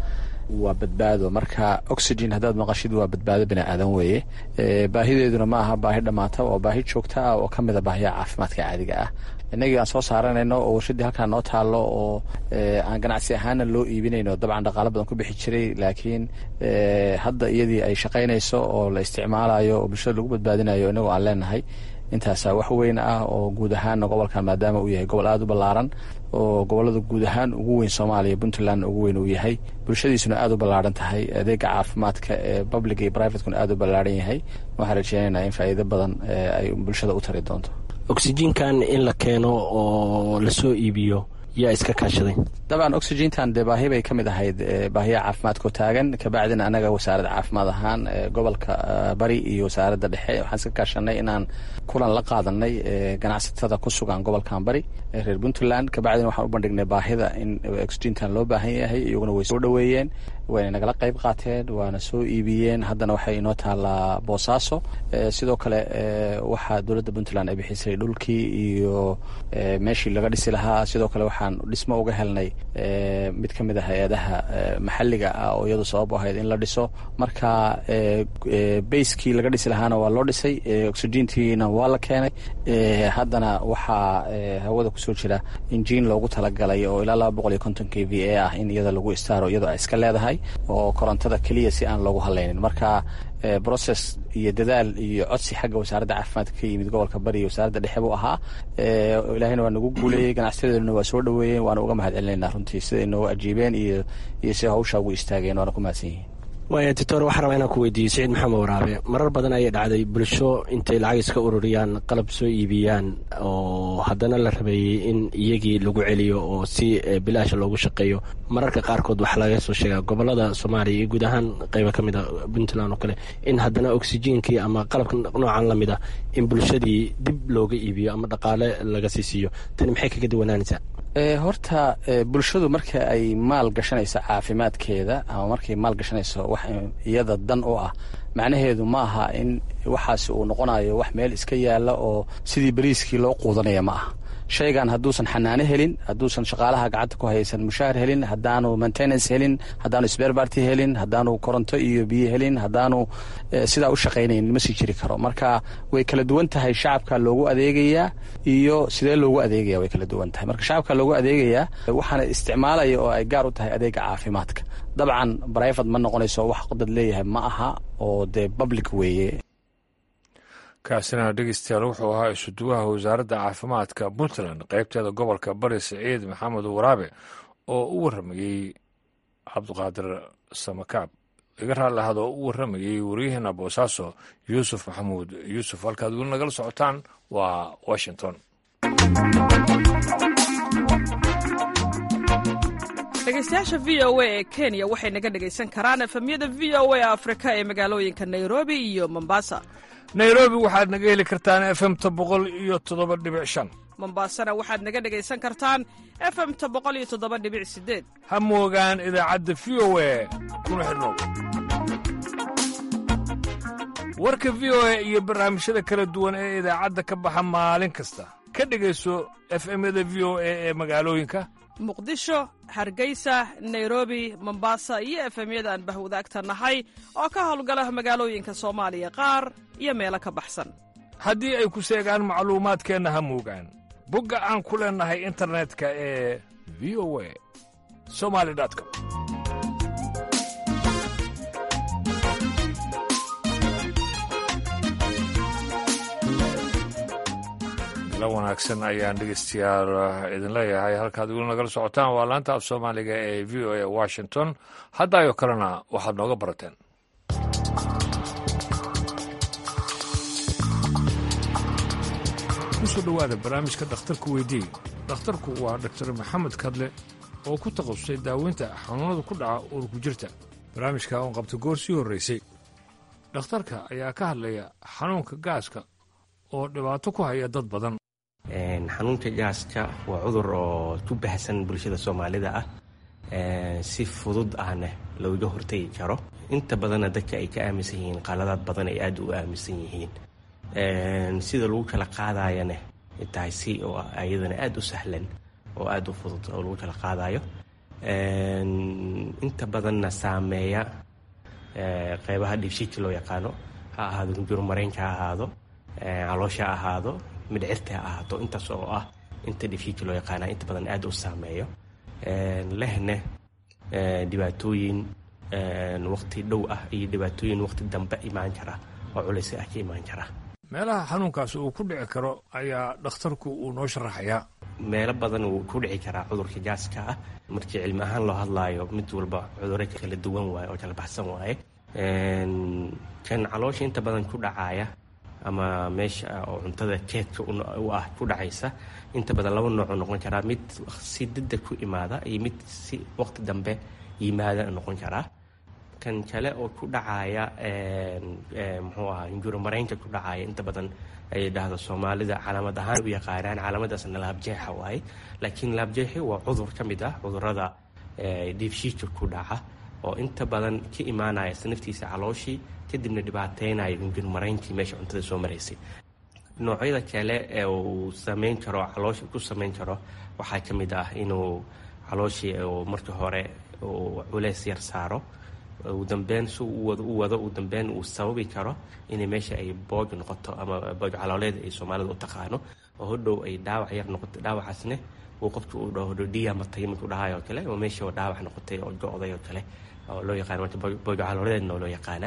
S9: waa badbaado marka oxygen haddaad maqashid waa badbaado bini aadan weeye baahideeduna ma aha baahi dhammaata waa baahi joogta ah oo ka mid a baahiyaha caafimaadka caadiga ah inagii aan soo saaranayno oo warshadii halkaa noo taallo oo aan ganacsi ahaana loo iibinayno dabcan dhaqaalo badan ku bixi jiray laakiin hadda iyadii ay shaqaynayso oo la isticmaalayo oo bulshada lagu badbaadinayo inagoo aan leenahay intaasaa wax weyn ah oo guud ahaanna gobolkan maadaama uu yahay gobol aada u ballaaran oo gobolada guud ahaan ugu weyn soomaaliya puntlandna ugu weyn uu yahay bulshadiisuna aada u ballaaran tahay adeega caafimaadka ee public iyo privatekuna aada u ballaaran yahay waxaan rajeynaynaa in faa'iido badan ay bulshada u tari doonto
S10: oxygenkan in la keeno oo lasoo iibiyo yaa iska kaashaday
S9: dabcan oxygentan dee baahi bay ka mid ahayd baahiyaha caafimaadkao taagan kabacdina anaga wasaaradda caafimaad ahaan gobolka bari iyo wasaaradda dhexe waxaan iska kaashanay inaan kulan la qaadanay ganacsatada ku sugan gobolkan bari reer puntland kabacdina waxaan u bandhignay baahida in oxygentan loo baahan yahay iyaguna way soo dhoweeyeen wayna nagala qayb qaateen waana soo iibiyeen haddana waxay inoo taalaa boosaaso sidoo kale waxaa dowladda puntland ay bixisay dhulkii iyo meeshii laga dhisi lahaa sidoo kale waxaan dhismo uga helnay mid ka mid a hay-adaha maxalliga ah oo iyadu sabab u ahayd in la dhiso marka bayskii laga dhisi lahaana waa loo dhisay oxygentiina waa la keenay haddana waxaa hawada kusoo jira injiin loogu talagalay oo ilaa laba boqol iyo konton k v a ah in iyada lagu istaaro iyadoo ay iska leedahay oo korontada keliya si aan loogu hadlaynin marka brocess iyo dadaal iyo codsi xagga wasaaradda caafimaadka ka yimid gobolka bari iyo wasaaradda dhexe buu ahaa ilaahayna waa nagu guuleeyey ganacsiyadeeduna waa soo dhoweeyeen waana uga mahad celinayna runtii siday noogu ajiibeen iyo iyo siday hawshaa ugu istaageen waana ku mahadsan yihiin
S10: waaya doctor waxaa rabaa inaan ku weydiiyo siciid maxamed waraabe marar badan ayay dhacday bulsho intay lacag iska ururiyaan qalab soo iibiyaan oo haddana la rabeeyey in iyagii lagu celiyo oo si bilaasha loogu shaqeeyo mararka qaarkood waxaa laga soo sheegaa gobolada soomaaliya iyo guud ahaan qayba ka mid a puntland oo kale in haddana oxygenkii ama qalabka noocan lamid ah in bulshadii dib looga iibiyo ama dhaqaale laga sii siiyo tani maxay kaga duwanaanaysaa
S9: horta bulshadu marka ay maal gashanayso caafimaadkeeda ama markay maal gashanayso wax iyada dan u ah macnaheedu ma aha in waxaasi uu noqonayo wax meel iska yaalla oo sidii bariiskii loo quudanaya ma aha shaygan hadduusan xanaano helin hadduusan shaqaalaha gacanta ku haysan mushaahar helin haddaanu maintenance helin haddaanu sberbarty helin haddaanu koronto iyo biyo helin haddaanu sidaa u shaqaynayn ma sii jiri karo marka way kala duwan tahay shacabka loogu adeegayaa iyo sidee loogu adeegaya way kala duwan tahay marka shacabka loogu adeegayaa waxaana isticmaalaya oo ay gaar u tahay adeega caafimaadka dabcan brivate ma noqonayso wax dad leeyahay ma aha oo dee public weeye
S1: kaasina dhegeystayaal wuxuu ahaa isuduwaha wasaaradda caafimaadka puntland qaybteeda gobolka bari siciid maxamed waraabe oo u warramayey cabdiqaadir samakaab iga raalli ahad oo u warramayey waryaheena boosaaso yuusuf maxamuud yuusuf halkaad weli nagala socotaan waa washington
S11: dhegeystayaasha v o a ee kenya waxay naga dhegaysan karaan efemyada v o a afrika ee magaalooyinka nairobi iyo mombasa
S1: nairobi waxaad naga heli kartaan efemta boqol iyo toddoba dhibic shan
S11: mombaasana waxaad naga dhegaysan kartaan efemta boqol iyo toddoba dhibic sideed
S1: ha moogaan idaacadda v o a kuna xidhnow warka v o a iyo barnaamijyada kala duwan ee idaacadda ka baxa maalin kasta ka dhegayso efemyada v o a ee magaalooyinka
S11: muqdisho hargeysa nairobi mombasa iyo efemyada aan bahwadaagta nahay oo ka howlgala magaalooyinka soomaaliya qaar iyo meelo ka baxsan
S1: haddii ay ku seegaan macluumaadkeenna ha moogaan bogga aan ku leennahay internetka ee v o a somali com la wanaagsan ayaan dhegeystayaal idin leeyahay halkaad weli nagala socotaan waa laanta af soomaaliga ee v o a washington haddaayoo kalena waxaad nooga barateen kusoo dhowaada barnaamijka dhakhtarku weydiiye dhakhtarku waa dhaktar maxamed kadle oo ku takhasusay daaweynta xanuunada ku dhaca uurku jirta barnaamijka oon qabta goor sii horraysay dhakhtarka ayaa ka hadlaya xanuunka gaaska oo dhibaato ku haya dad badan
S12: xanuunka gaaska waa cudur oo ku baahsan bulshada soomaalida ah si fudud ahna looga hortegi karo inta badanna dadka ay ka aaminsan yihiin qaladaad badan ay aada u aaminsan yihiin sida lagu kala qaadayana tahay si oo ayadana aada u sahlan oo aada u fudud oo lagu kala qaadayo inta badanna saameeya qeybaha dhiibshiidka loo yaqaano ha ahaado hunjurmareynka ha ahaado caloosha ha ahaado midhcirta ha ahaato intaas oo ah inta dhiibshiidka loo yaqaana inta badan aad u saameeyo lehne dhibaatooyin waqti dhow ah iyo dhibaatooyin waqti dambe imaan kara oo culaysi ah ka imaan kara
S1: meelaha xanuunkaas uu ku dhici karo ayaa dhakhtarku uu noo sharaxayaa
S12: meelo badan wuu ku dhici karaa cudurka gaaska ah markii cilmi ahaan loo hadlaayo mid walba cuduro kala duwan waaye oo kala baxsan waaye kan caloosha inta badan ku dhacaaya ama meesha oo cuntada keedka u ah ku dhacaysa inta badan laba noocoo noqon karaa mid si degdeg ku imaada iyo mid si waqti dambe yimaada noqon karaa kan kale oo ku dhacaaya muxuu ahaa hinjuramareynka ku dhacaaya inta badan ay dhahdo soomaalida calaamad ahaan u yaqaanaan calaamadaasna laabjeexa waaye laakiin laabjeexi waa cudur ka mid ah cudurada dhiibshiidka ku dhaca oo inta badan ka imaanaya naftiisa calooshii kadibna dhibaateynaya hinjurmareynkii meesha cuntada soo maraysay noocyada kale ee uu sameyn karo caloosha ku sameyn karo waxaa ka mid ah inuu calooshii marka hore uu culeys yar saaro ugu dambeyn si u wado u wado ugu dambeyn uu sababi karo inay meesha ay boog noqoto ama boog calooleed ay soomaalida u taqaano oo hodhow ay dhaawac yar noqoto dhaawacaasne uu qofka uu dhaho hodhow dhiya matay markuu dhahayo kale oo meesha oo dhaawac noqotay oo go-day oo kale oo loo yaqaano marka boog calooleedna oo loo yaqaana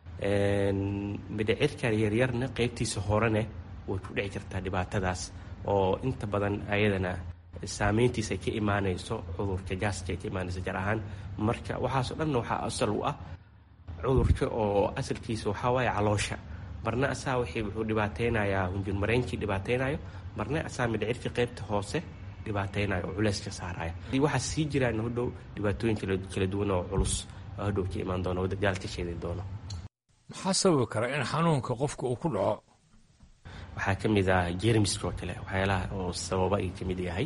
S12: midhicirka yaryarna qeybtiisa horene way ku dhici kartaa dhibaatadaas oo inta badan ayadana saameyntiisa ay ka imaanayso cudurka gaaska ay ka imaanayso gaar ahaan marka waxaasoo dhanna waxaa asal u ah cudurka oo asalkiisa waxaa waaye caloosha marna asaa wixii wuxuu dhibaateynayaa hunjurmareynkii dhibaateynayo marna asaa midhicirka qeybta hoose dhibaateynayo oo culeyska saaraya waxaa sii jiraan hodhow dhibaatooyin kala duwan oo culus oo hodhow ka imaan doono wadagaal ka sheedi doono
S1: maxaa sababi kara in xanuunka qofka uu ku dhaco
S12: waxaa ka mid ah jermiska oo kale waxyaalaha oo sababa ay ka mid yahay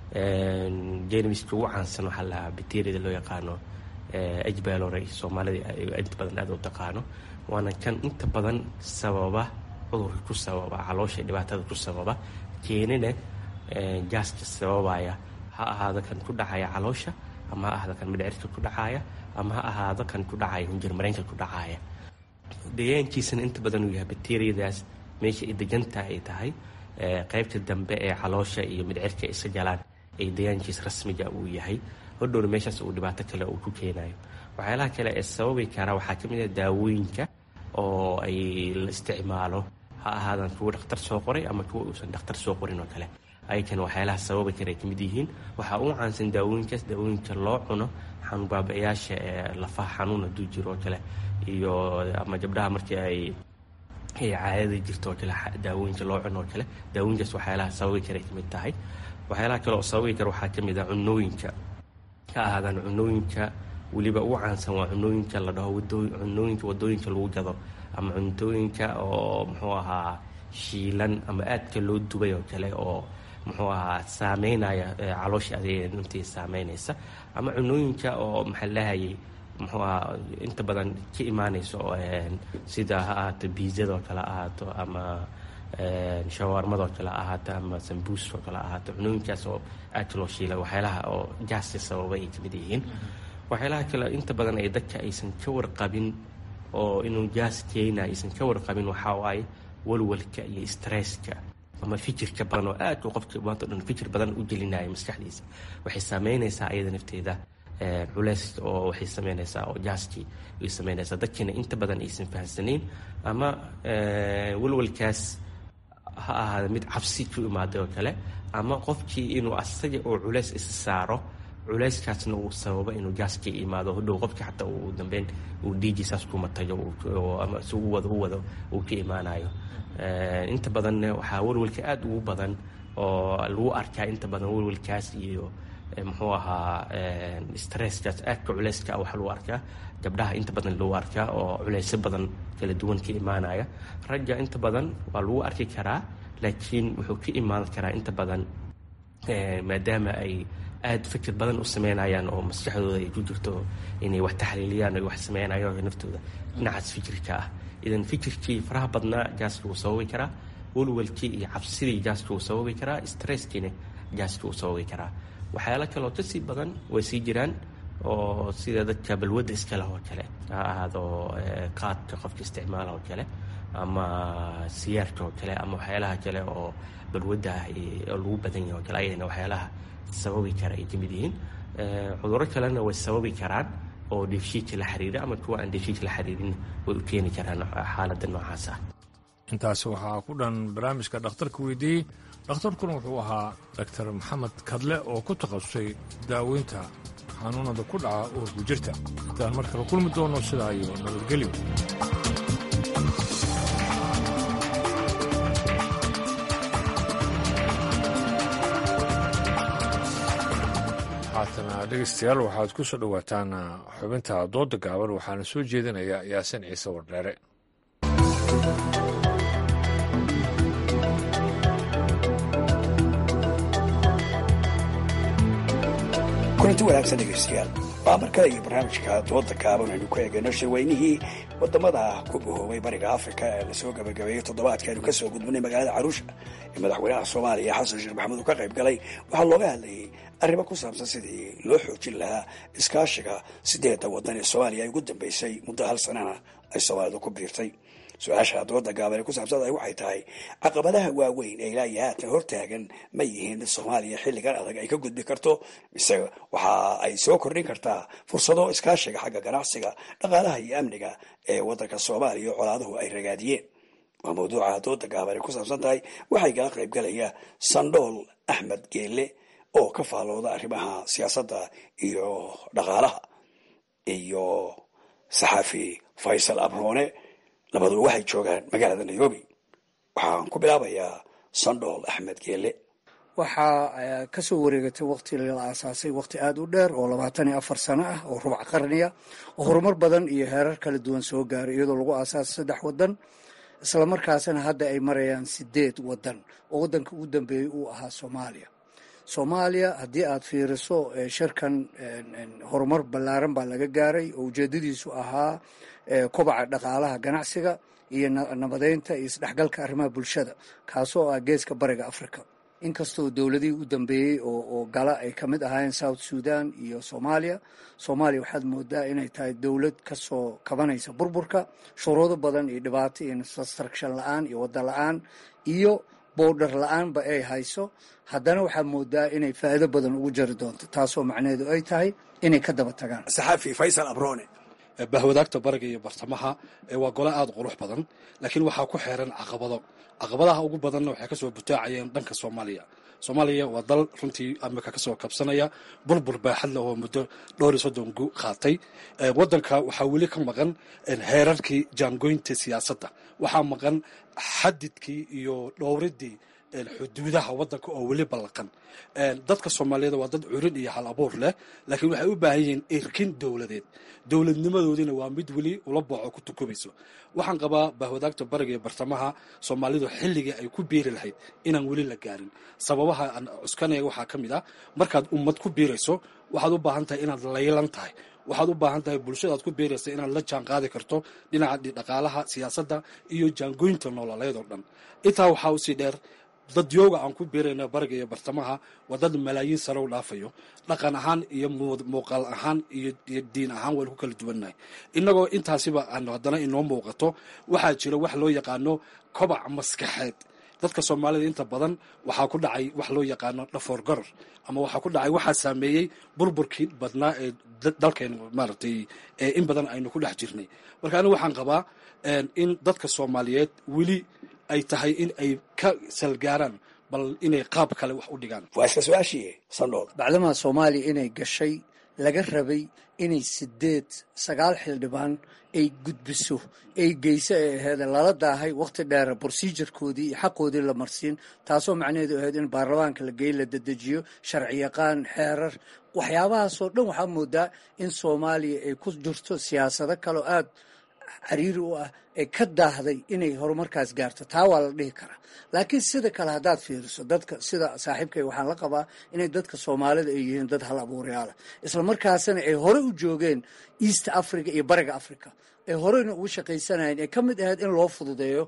S12: jermiska ugu caansan waxaa lahaa bacteriada loo yaqaano ajbalore soomaalida inta badan aad u taqaano waana kan inta badan sababa cudurka ku sababa caloosha dhibaatada ku sababa keenina gaaska sababaya ha ahaado kan ku dhacaya caloosha ama ha ahaado kan midhcirka ku dhacaya ama ha ahaado kan ku dhacaya hunjirmareenka ku dhacaya deegaankiisana inta badan uu yahay bacteriadaas meesha ay degantaha ay tahay qaybta dambe ee caloosha iyo midcirka isa galaan ay deegaankiis rasmiga uu yahay hodhowna meeshaas uu dhibaato kale uu ku keenayo waxyaalaha kale ee sababi kara waxaa ka mid ah daawooyinka oo ay la isticmaalo ha ahaadan kuwa dhakhtar soo qoray ama kuwa uusan dhakhtar soo qorin oo kale ayakana waxyaalaha sababi kara ay ka mid yihiin waxaa u caansan daawooyinkaas daawooyinka loo cuno xanuun baabayaasha ee lafaha xanuun hadduu jiro oo kale iyo ama gabdhaha markii ay ay caadada jirto oo kale daawooyinka loo cuno oo kale daawooyinkaas waxyaalaha sababi kara ay ka mid tahay waxyaalaha kale oo sababi kara waxaa ka mid ah cunooyinka ka ahaadaan cunooyinka weliba ugu caansan waa cunooyinka la dhaho cunooyinka wadooyinka lagu gado ama cuntooyinka oo muxuu ahaa shiilan ama aadka loo dubay oo kale oo muxuu ahaa saameynaya caloosha adeega naftii saameynaysa ama cunooyinka oo maxaa lahayay muxuu ahaa inta badan ka imaanayso sida ha ahaato biizada oo kale ahaato ama shawaarmada oo kale ahaato ama sambuuska oo kale ahaato cunooyinkaas oo aadka loo shiila waxyaalaha oo gaaska sababa ay kamid yihiin waxyaalaha kale inta badan ay dadka aysan ka warqabin oo inuu gaas keena aysan ka warqabin waxaa waaye walwalka iyo stresska ama fikirka badan oo aadka qofka maanta o dhan fikir badan u gelinaya maskaxdiisa waxay saameynaysaa ayada nafteeda culeys oo waxay sameynaysaa oo jaaskii ay sameynaysaa dadkiina inta badan aysan fahamsanayn ama walwalkaas ha ahaada mid cabsi ku imaaday oo kale ama qofkii inuu asaga oo culeys isa saaro culeyskaasna uu sababo inuu gaaska imaado hodhow qofkii xataa uu dambeyn uu dhiigiisaas kuma tago ama si u wado u wado uu ka imaanayo inta badanna waxaa walwalka aada ugu badan oo lagu arkaa inta badan walwalkaas iyo muxuu ahaa stresskaas aadka culeyska waxaa lagu arkaa gabdhaha inta badan lagu arkaa oo culeysyo badan kala duwan ka imaanaya ragga inta badan waa lagu arki karaa laakiin wuxuu ka imaan karaa inta badan maadaama ay aada fikir badan u sameynayaan oo maskaxdooda ay ku jirto inay wax taxliiliyaan ay wax sameynayaan naftooda dhinacaas fikirka ah idan fikirkii faraha badnaa gaaska wuu sababi karaa walwalkii iyo cabsidii gaaska wuu sababi karaa stresskiina gaaska wuu sababi karaa waxyaalo kaleoo kasii badan way sii jiraan oo sida dadka balwadda iskaleh oo kale ha ahaado qaadka qofka isticmaala oo kale ama siyaarka oo kale ama waxyaalaha kale oo balwadda ah oo lagu badan yahay oo kale ayadana waxyaalaha sababi kara ay ka mid yihiin cudurro kalena way sababi karaan oo dheefshiidka la xiriira ama kuwa aan dheefshiidka la xiriirin way u keeni karaan xaaladda noocaas ah
S1: intaasi waxaa ku dhan barnaamijka dhakhtarka weydiiyey dhakhtarkuna wuxuu ahaa daktar maxamed kadle oo ku takhasusay daaweynta xanuunada ku dhaca uurku jirta intaan mar kale kulmi doono sidaa iyo nabadgelyo haatana dhegaystayaal waxaad ku soo dhowaataan xubinta dooda gaaban waxaana soo jeedinaya yaasin ciise wardheere
S13: kulanti wanaagsan dhegaystayaal waa mar kale iyo barnaamijka dooda gaaban aynu ku eegayno shirweynihii wadamada ku bahoobay bariga afrika ee lasoo gabagabeeyey toddobaadka aynu kasoo gudbinay magaalada caruusha ee madaxweynaha soomaaliya xasan sheekh maxamuud uu ka qayb galay waxaa looga hadlayay arrimo ku saabsan sidii loo xoojin lahaa iskaashiga sideedda waddan ee soomaaliya ay ugu dambeysay muddo hal sanana ay soomaalidu ku biirtay su-aasha dooda gaaban ee ku saabsan waxay tahay caqabadaha waaweyn ee ilaa iyo haatan hortaagan ma yihiin mid soomaaliya xilligan adag ay ka gudbi karto mise waxa ay soo kordhin kartaa fursado iskaashiga xagga ganacsiga dhaqaalaha iyo amniga ee waddanka soomaaliya oo colaaduhu ay ragaadiyeen waa mawduuca dooda gaaban ay ku saabsan tahay waxay kala qaybgalaya sandhool axmed geelle oo ka faallooda arrimaha siyaasadda iyo dhaqaalaha iyo saxaafi faysal abroone labaduba waxay joogaan magaalada nairobi waxaan ku bilaabayaa sandhool axmed geelle
S14: waxaa kasoo wareegatay waqti la aasaasay waqti aada u dheer oo labaatan iyo afar sano ah oo rubac qarniya oo horumar badan iyo heerar kala duwan soo gaaray iyadoo lagu aasaasay saddex wadan islamarkaasina hadda ay marayaan sideed wadan oo wadanka ugu dambeeyey uu ahaa soomaaliya soomaaliya haddii aad fiiriso shirkan horumar ballaaran baa laga gaaray oo ujeedadiisu ahaa kobaca dhaqaalaha ganacsiga iyo nabadeynta iyo isdhexgalka arrimaha bulshada kaasoo ah geeska bariga africa inkastoo dowladihii u dambeeyey oo gala ay ka mid ahaayeen south sudan iyo soomaaliya soomaaliya waxaad moodaa inay tahay dowlad kasoo kabanaysa burburka shuruudo badan iyo dhibaato iyo infrastruction la-aan iyo wadda la-aan iyo bowdhar la-aanba ay hayso haddana waxaad moodaa inay faa'iido badan ugu jari doonto taasoo macnaheedu ay tahay inay ka daba tagaan
S13: saxaafi faysal abrone
S15: bahwadaagta bariga iyo bartamaha waa gole aada qurux badan laakiin waxaa ku xeeran caqabado caqabadaha ugu badanna waxay kasoo butaacayeen dhanka soomaaliya soomaaliya waa dal runtii amika kasoo kabsanaya burbur baaxad leh oo muddo dhowr iyo soddon gu qaatay wadanka waxaa weli ka maqan heerarkii jaangoynta siyaasadda waxaa maqan xadidkii iyo dhowridii xuduudaha wadanka oo weli ballaqan dadka soomaaliyeed waa dad curin iyo hal abuur leh laakiin waxay u baahan yihiin irkin dowladeed dowladnimadoodina waa mid weli ula booco ku tukubayso waxaan qabaa bahwadaagta bariga iyo bartamaha soomaalidu xilligii ay ku biiri lahayd inaan weli la gaarin sababaha aan cuskanaya waxaa ka mid ah markaad ummad ku biirayso waxaad u baahan tahay inaad laylan tahay waxaad u baahan tahay bulshadaad ku biiraysa inaad la jaan qaadi karto dhinaca dhaqaalaha siyaasadda iyo jaangoynta nololeed oo dhan intaa waxaa usii dheer dadyooga aan ku biirayna bariga iyo bartamaha waa dad malaayiin sare u dhaafayo dhaqan ahaan iyo muuqaal ahaan iyo diin ahaan waynu ku kala duwannahay innagoo intaasiba aan haddana inoo muuqato waxaa jira wax loo yaqaano kobac maskaxeed dadka soomaalida inta badan waxaa ku dhacay wax loo yaqaano dhafoor garar ama waxaa ku dhacay waxaa saameeyey burburkii badnaa ee dalkeen maaragtay in badan aynu ku dhex jirnay marka anigu waxaan qabaa in dadka soomaaliyeed weli ay tahay in ay ka salgaaraan bal inay qaab kale wax u dhigaan
S13: waa isla su-aashii sandhool
S14: bacdamaa soomaaliya inay gashay laga rabay inay sideed sagaal xildhibaan ay gudbiso ay geyso ay aheyd lala daahay wakhti dheera brosijarkoodii iyo xaqoodii la marsiin taasoo macnaheedu ahayd in baarlamaanka la geey la dedejiyo sharci yaqaan xeerar waxyaabahaasoo dhan waxaa moodaa in soomaaliya ay ku jirto siyaasado kaleo aada cariiri u ah ee ka daahday inay horumarkaas gaarto taa waa la dhihi karaa laakiin sida kale haddaad fiiriso dadka sida saaxiibkay waxaan la qabaa inay dadka soomaalida ay yihiin dad hal abuuryaala isla markaasina ay hore u joogeen east africa iyo bariga africa ay horeyna ugu shaqaysanayeen ee ka mid ahayd in loo fududeeyo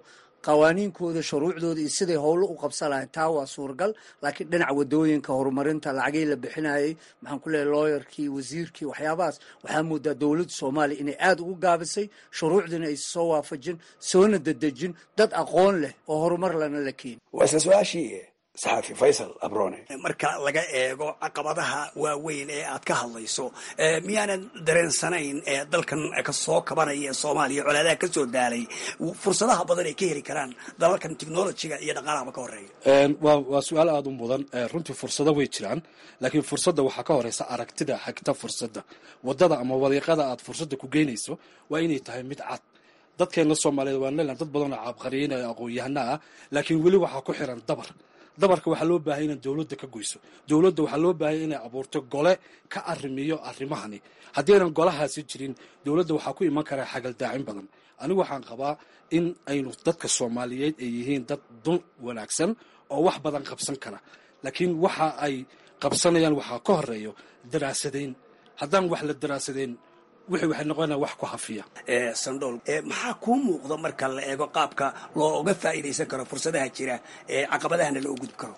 S14: qawaaniinkooda shuruucdooda iyo siday howlo u qabsan lahayn taa waa suuragal laakiin dhinaca wadooyinka horumarinta lacagii la bixinayay maxaan ku leeyahy looyarkii wasiirkii waxyaabahaas waxaa moodaa dowladda soomaaliya inay aada ugu gaabisay shuruucdiina ay soo waafajin soona dedejin dad aqoon leh oo horumar lana la keeni
S13: waa isla su-aashii saxaafi faysal abrone
S16: marka laga eego caqabadaha waaweyn ee aad ka hadlayso miyaanan dareensanayn ee dalkan kasoo kabanaya ee soomaaliya colaadaha ka soo daalay fursadaha badan ay ka heli karaan dalalkan technologiga iyo dhaqaalahaba ka horeeya
S15: waa waa su-aal aada u mudan runtii fursado way jiraan laakiin fursadda waxaa ka horeysa aragtida xagta fursadda wadada ama wadiiqada aad fursadda ku geynayso waa inay tahay mid cad dadkeena soomaaliyeed waa leelan dad badanoo caabqariyeynaya aqoon-yahana ah laakiin weli waxaa ku xiran dabar dabarka waxaa loo baahaya inay dowladda ka goyso dowladda waxaa loo baahaya inay abuurto gole ka arrimiyo arrimahani haddii aynan golahaasi jirin dowladda waxaa ku iman karaa xagaldaacin badan anigu waxaan qabaa in aynu dadka soomaaliyeed ay yihiin dad dun wanaagsan oo wax badan qabsan kara laakiin waxa ay qabsanayaan waxaa ka horeeyo daraasadayn haddaan wax la daraasadayn wixii waxay noqonaya wax ku hafiya
S16: sandhool maxaa kuu muuqda marka la eego qaabka looga faa'iidaysan karo fursadaha jira ee caqabadahana loo gudbi karo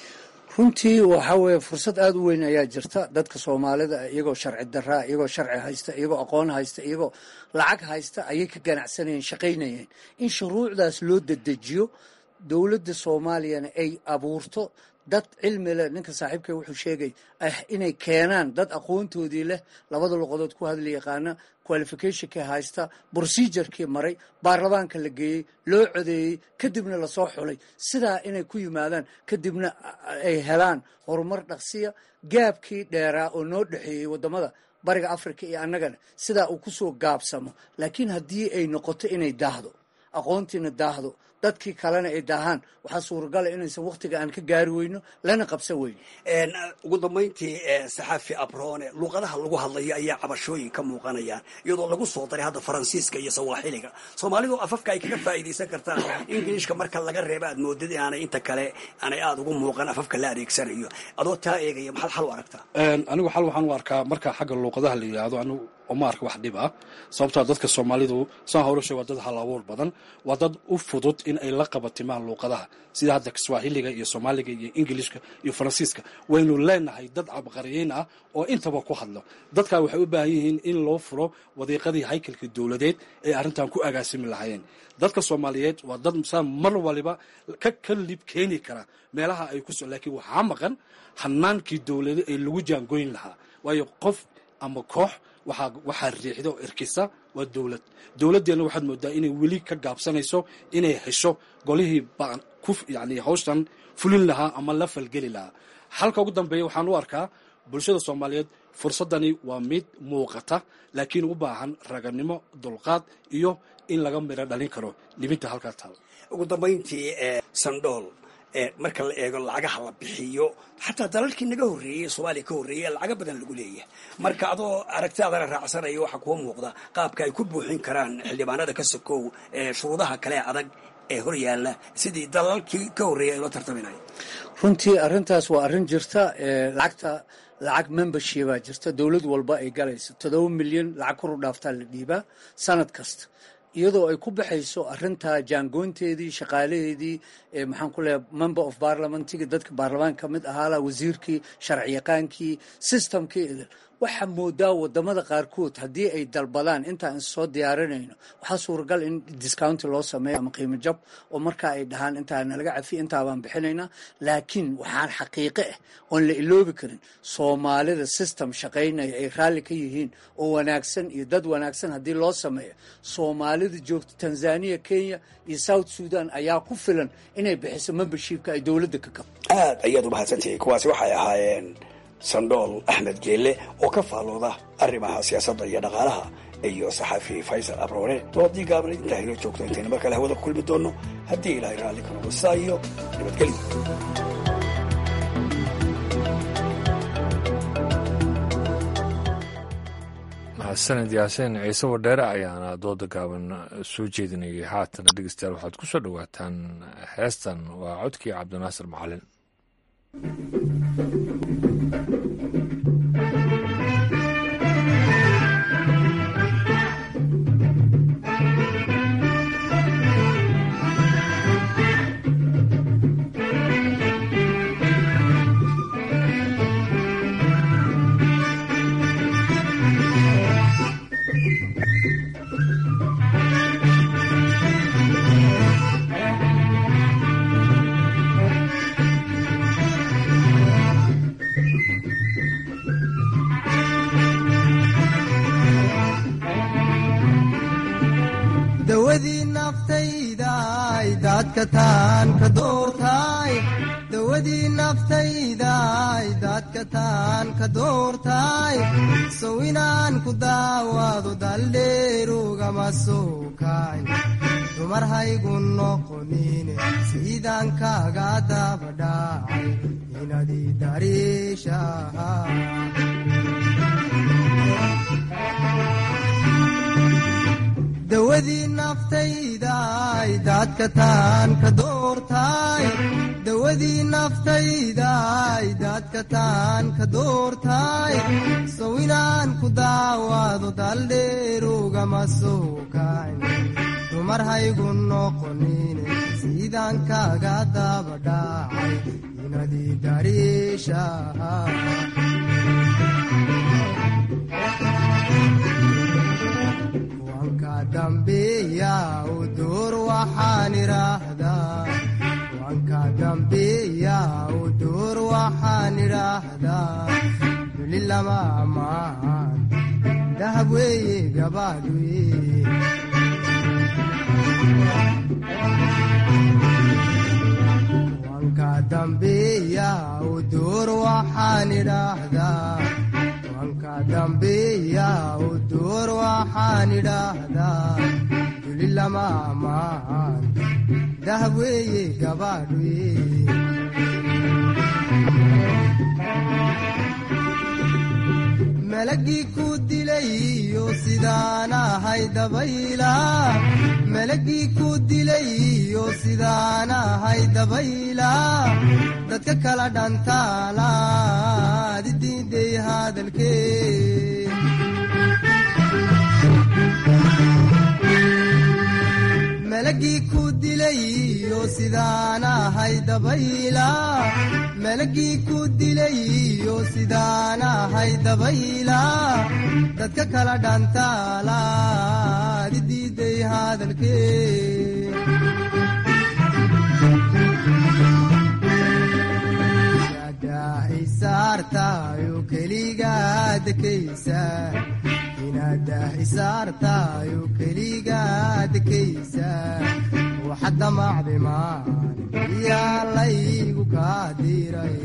S14: runtii waxaa weeye fursad aada u weyn ayaa jirta dadka soomaalida iyagoo sharci daraa iyagoo sharci haysta iyagoo aqoon haysta iyagoo lacag haysta ayay ka ganacsanayeen shaqaynayeen in shuruucdaas loo dedejiyo dowladda soomaaliyana ay abuurto dad cilmi leh ninka saaxiibkay wuxuu sheegay inay keenaan dad aqoontoodii leh labada luqadood ku hadli yaqaana qualificationkii haysta procedurkii maray baarlamaanka la geeyey loo codeeyey kadibna lasoo xulay sidaa inay ku yimaadaan kadibna ay helaan horumar dhaqsiya gaabkii dheeraa oo noo dhexeeyey waddamada bariga africa iyo annagana sidaa uu kusoo gaabsamo laakiin haddii ay noqoto inay daahdo aqoontiina daahdo dadkii kalena ay daahaan waxaa suuragala inaysan waktiga aan ka gaari weyno lana qabsan weyno
S16: ugu dambayntii saxaafi abrone luuqadaha lagu hadlayo ayaa cabashooyin ka muuqanayaan iyadoo lagu soo daray hadda faransiiska iyo sawaaxiliga soomaalidu afafka ay kaga faa'iidaysan kartaan ingiliishka marka laga reeba aad moodid inaanay inta kale aanay aada ugu muuqan afafka la adeegsanayo adoo taa eegaya maxaad xal u aragtaa
S15: anigu xal waxaan u arkaa marka xagga luuqadaha la yidhaahdo anigu uma arka wax dhib ah sababtaa dadka soomaalidu saan howlasha waa dad hal abuur badan waa dad u fudud in ay la qabatimaan luuqadaha sida hadda swahiliga iyo soomaaliga iyo ingilishka iyo faransiiska waynu leenahay dad cabqariyeyn ah oo intaba ku hadlo dadkaa waxay u baahan yihiin in loo furo wadiiqadii haykalka dowladeed ee arrintan ku agaasimi lahaayeen dadka soomaaliyeed waa dad saa mar waliba ka kalib keeni kara meelaha ay ku so laakiin waxaa maqan hanaankii dowlade ee lagu jaangoyn lahaa waayo qof ama koox waxaa waxaa riixda oo erkisa waa dowlad dowladdeenna waxaad moodaa inay weli ka gaabsanayso inay hesho golihii baan ku yani hawshan fulin lahaa ama la falgeli lahaa halka ugu dambeeya waxaan u arkaa bulshada soomaaliyeed fursaddani waa mid muuqata laakiin u baahan raganimo dulqaad iyo in laga midho dhalin karo libinta halkaa taal
S16: ugu dambayntii sandhool marka la eego lacagaha la bixiyo xataa dalalkii naga horreeyey soomaaliya ka horreeyey lacaga badan lagu leeyahay marka adoo aragtidaadana raacsanayo waxaa kuwa muuqda qaabka ay ku buuxin karaan xildhibaanada ka sokow shuruudaha kale adag ee hor yaalla sidii dalalkii ka horreeyay ay loo tartaminayo
S14: runtii arrintaas waa arrin jirta lacagta lacag membershipaa jirta dowlad walba ay galayso todoba milyan lacag kor u dhaaftaa la dhiibaa sanad kasta iyadoo ay ku baxayso arintaa jaangoynteedii shaqaalaheedii maxaan ku leeyahay member of parliamentigi dadka baarlamaan ka mid ahaala wasiirkii sharci yaqaankii systemkii idil waxaa moodaa wadamada qaarkood haddii ay dalbadaan intaan soo diyaarinayno waxaa suuragal in discounti loo sameeyo ama qiimo jab oo markaa ay dhahaan intaa nalaga cafiya intaa baan bixinaynaa laakiin waxaan xaqiiqe ah oon la iloobi karin soomaalida system shaqaynaya ay raalli ka yihiin oo wanaagsan iyo dad wanaagsan haddii loo sameeyo soomaalida joogta tanzania kenya iyo south sudan ayaa ku filan inay bixiso membershipka ay dowladda ka kabo
S13: aad ayaad umahadsantihiin kuwaasi waxay ahaayeen sandhool axmed geelle oo ka faallooda arrimaha siyaasadda iyo dhaqaalaha iyo saxaafi faysal abroone doodii gaabna intaa inoo joogto intayna mar kale hawada ku kulmi doonno haddii ilaahay raalli ka noqdo sidaa iyo nabadgelyo
S1: mahadsanid yaasiin ciise wadheere ayaana dooda gaaban soo jeedinayay haatana dhegeystayaal waxaad ku soo dhowaataan heestan waa codkii cabdinaasir macalin
S17: daadka taan ka doortaay dawadii naftaydaay daadka taan ka doortaay sow inaan ku daawaado daldheerugama soo kaay dumar haygu noqonine siidaan kaaga dabadhaacay inadii dariishaha dawadii naftaydaay daadka taan ka doortaay dawadii naftaydaay daadka taan ka doortaay sow inaan ku daawaado daldheerugama soo kayn dumar haygu noqonine siidaan kaaga dabadhaacay inadii dariishaha dambiya u duur waxaan idhaahdaa wanka dambiya u duur waxaan idhaahdaa duli lama ammaan dahab weeye gabaadhuye wanka dambiya u duur waxaan idhaahdaa wanka dambiya u duur waxaan idhaahdaa duli lama ammaan dahab weeye gabaadhuye malagii ku dilayo sidaan ahay dabayla malagii ku dilayo sidaan ahay dabayla dadka kala dhantaalaad idiiday hadalkee malagii ku dilayo sidaan ahay dabayla malagii ku dilayo sidaan ahay dabayla dadka kala dhantaalaad idiiday hadalkee isaartayo keligaa dekaysa inadah isaartayo keligaa dekaysa waxad damacday maan yaa laygu kaa diray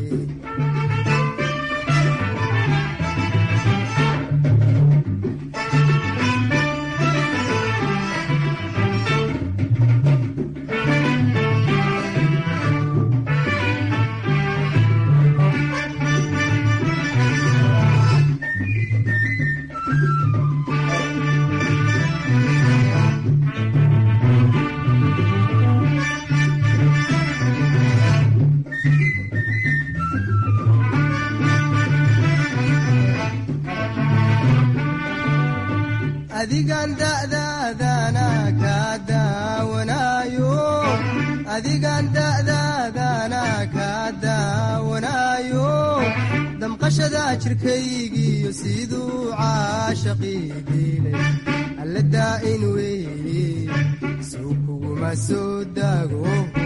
S17: adigan da'daadana kaa daawanaayo adigan da'daadana kaa daawanaayo damqashada jirkaygiiyo siduu caashaqii diilay alla daa'in weeye suu kuguma soo daago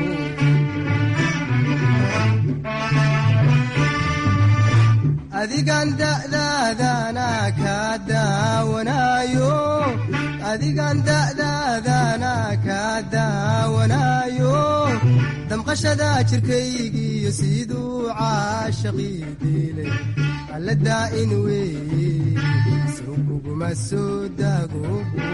S17: adigan da'daadana kaa daawanaayo adigan da'daadana kaa daawanaayo damqashada jirkaygiiyo siduu caashaqii diilay alla daa'in weeye suu kuguma soo daago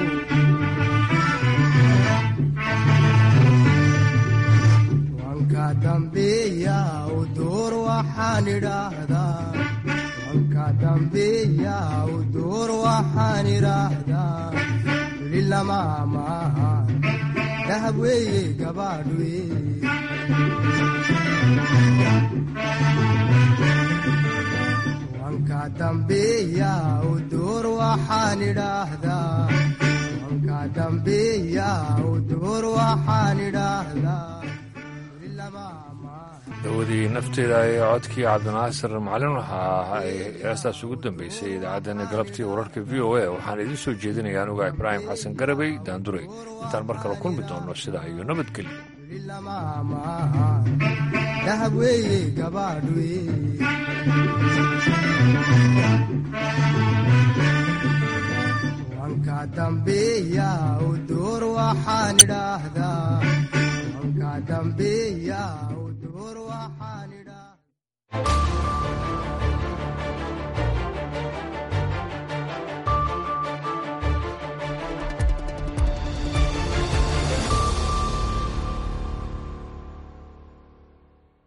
S17: wanka dambiya u duur waxaan idhaahdaa wanka dambiya u duur waxaan idhaahdaa weli lama ammaan dahab weeye gabaadhuye wanka dambiya u duur waxaan idhaahdaa wanka dambiya u duur waxaan idhaahdaa
S1: dawadii nafteeda ee codkii cabdinaasir macalin waxaa ay heestaas ugu dambeysay idaacaddeenna galabtii wararka v o a waxaan idiin soo jeedinaya anuga ibraahim xasan garabey daanduray intaan mar kale kulmi doonno sidaa iyo nabadgelyo
S17: dahab weeye gabaadhuye wanka dambiya u duur waxaan idhaahdaa wanka dambeeya u door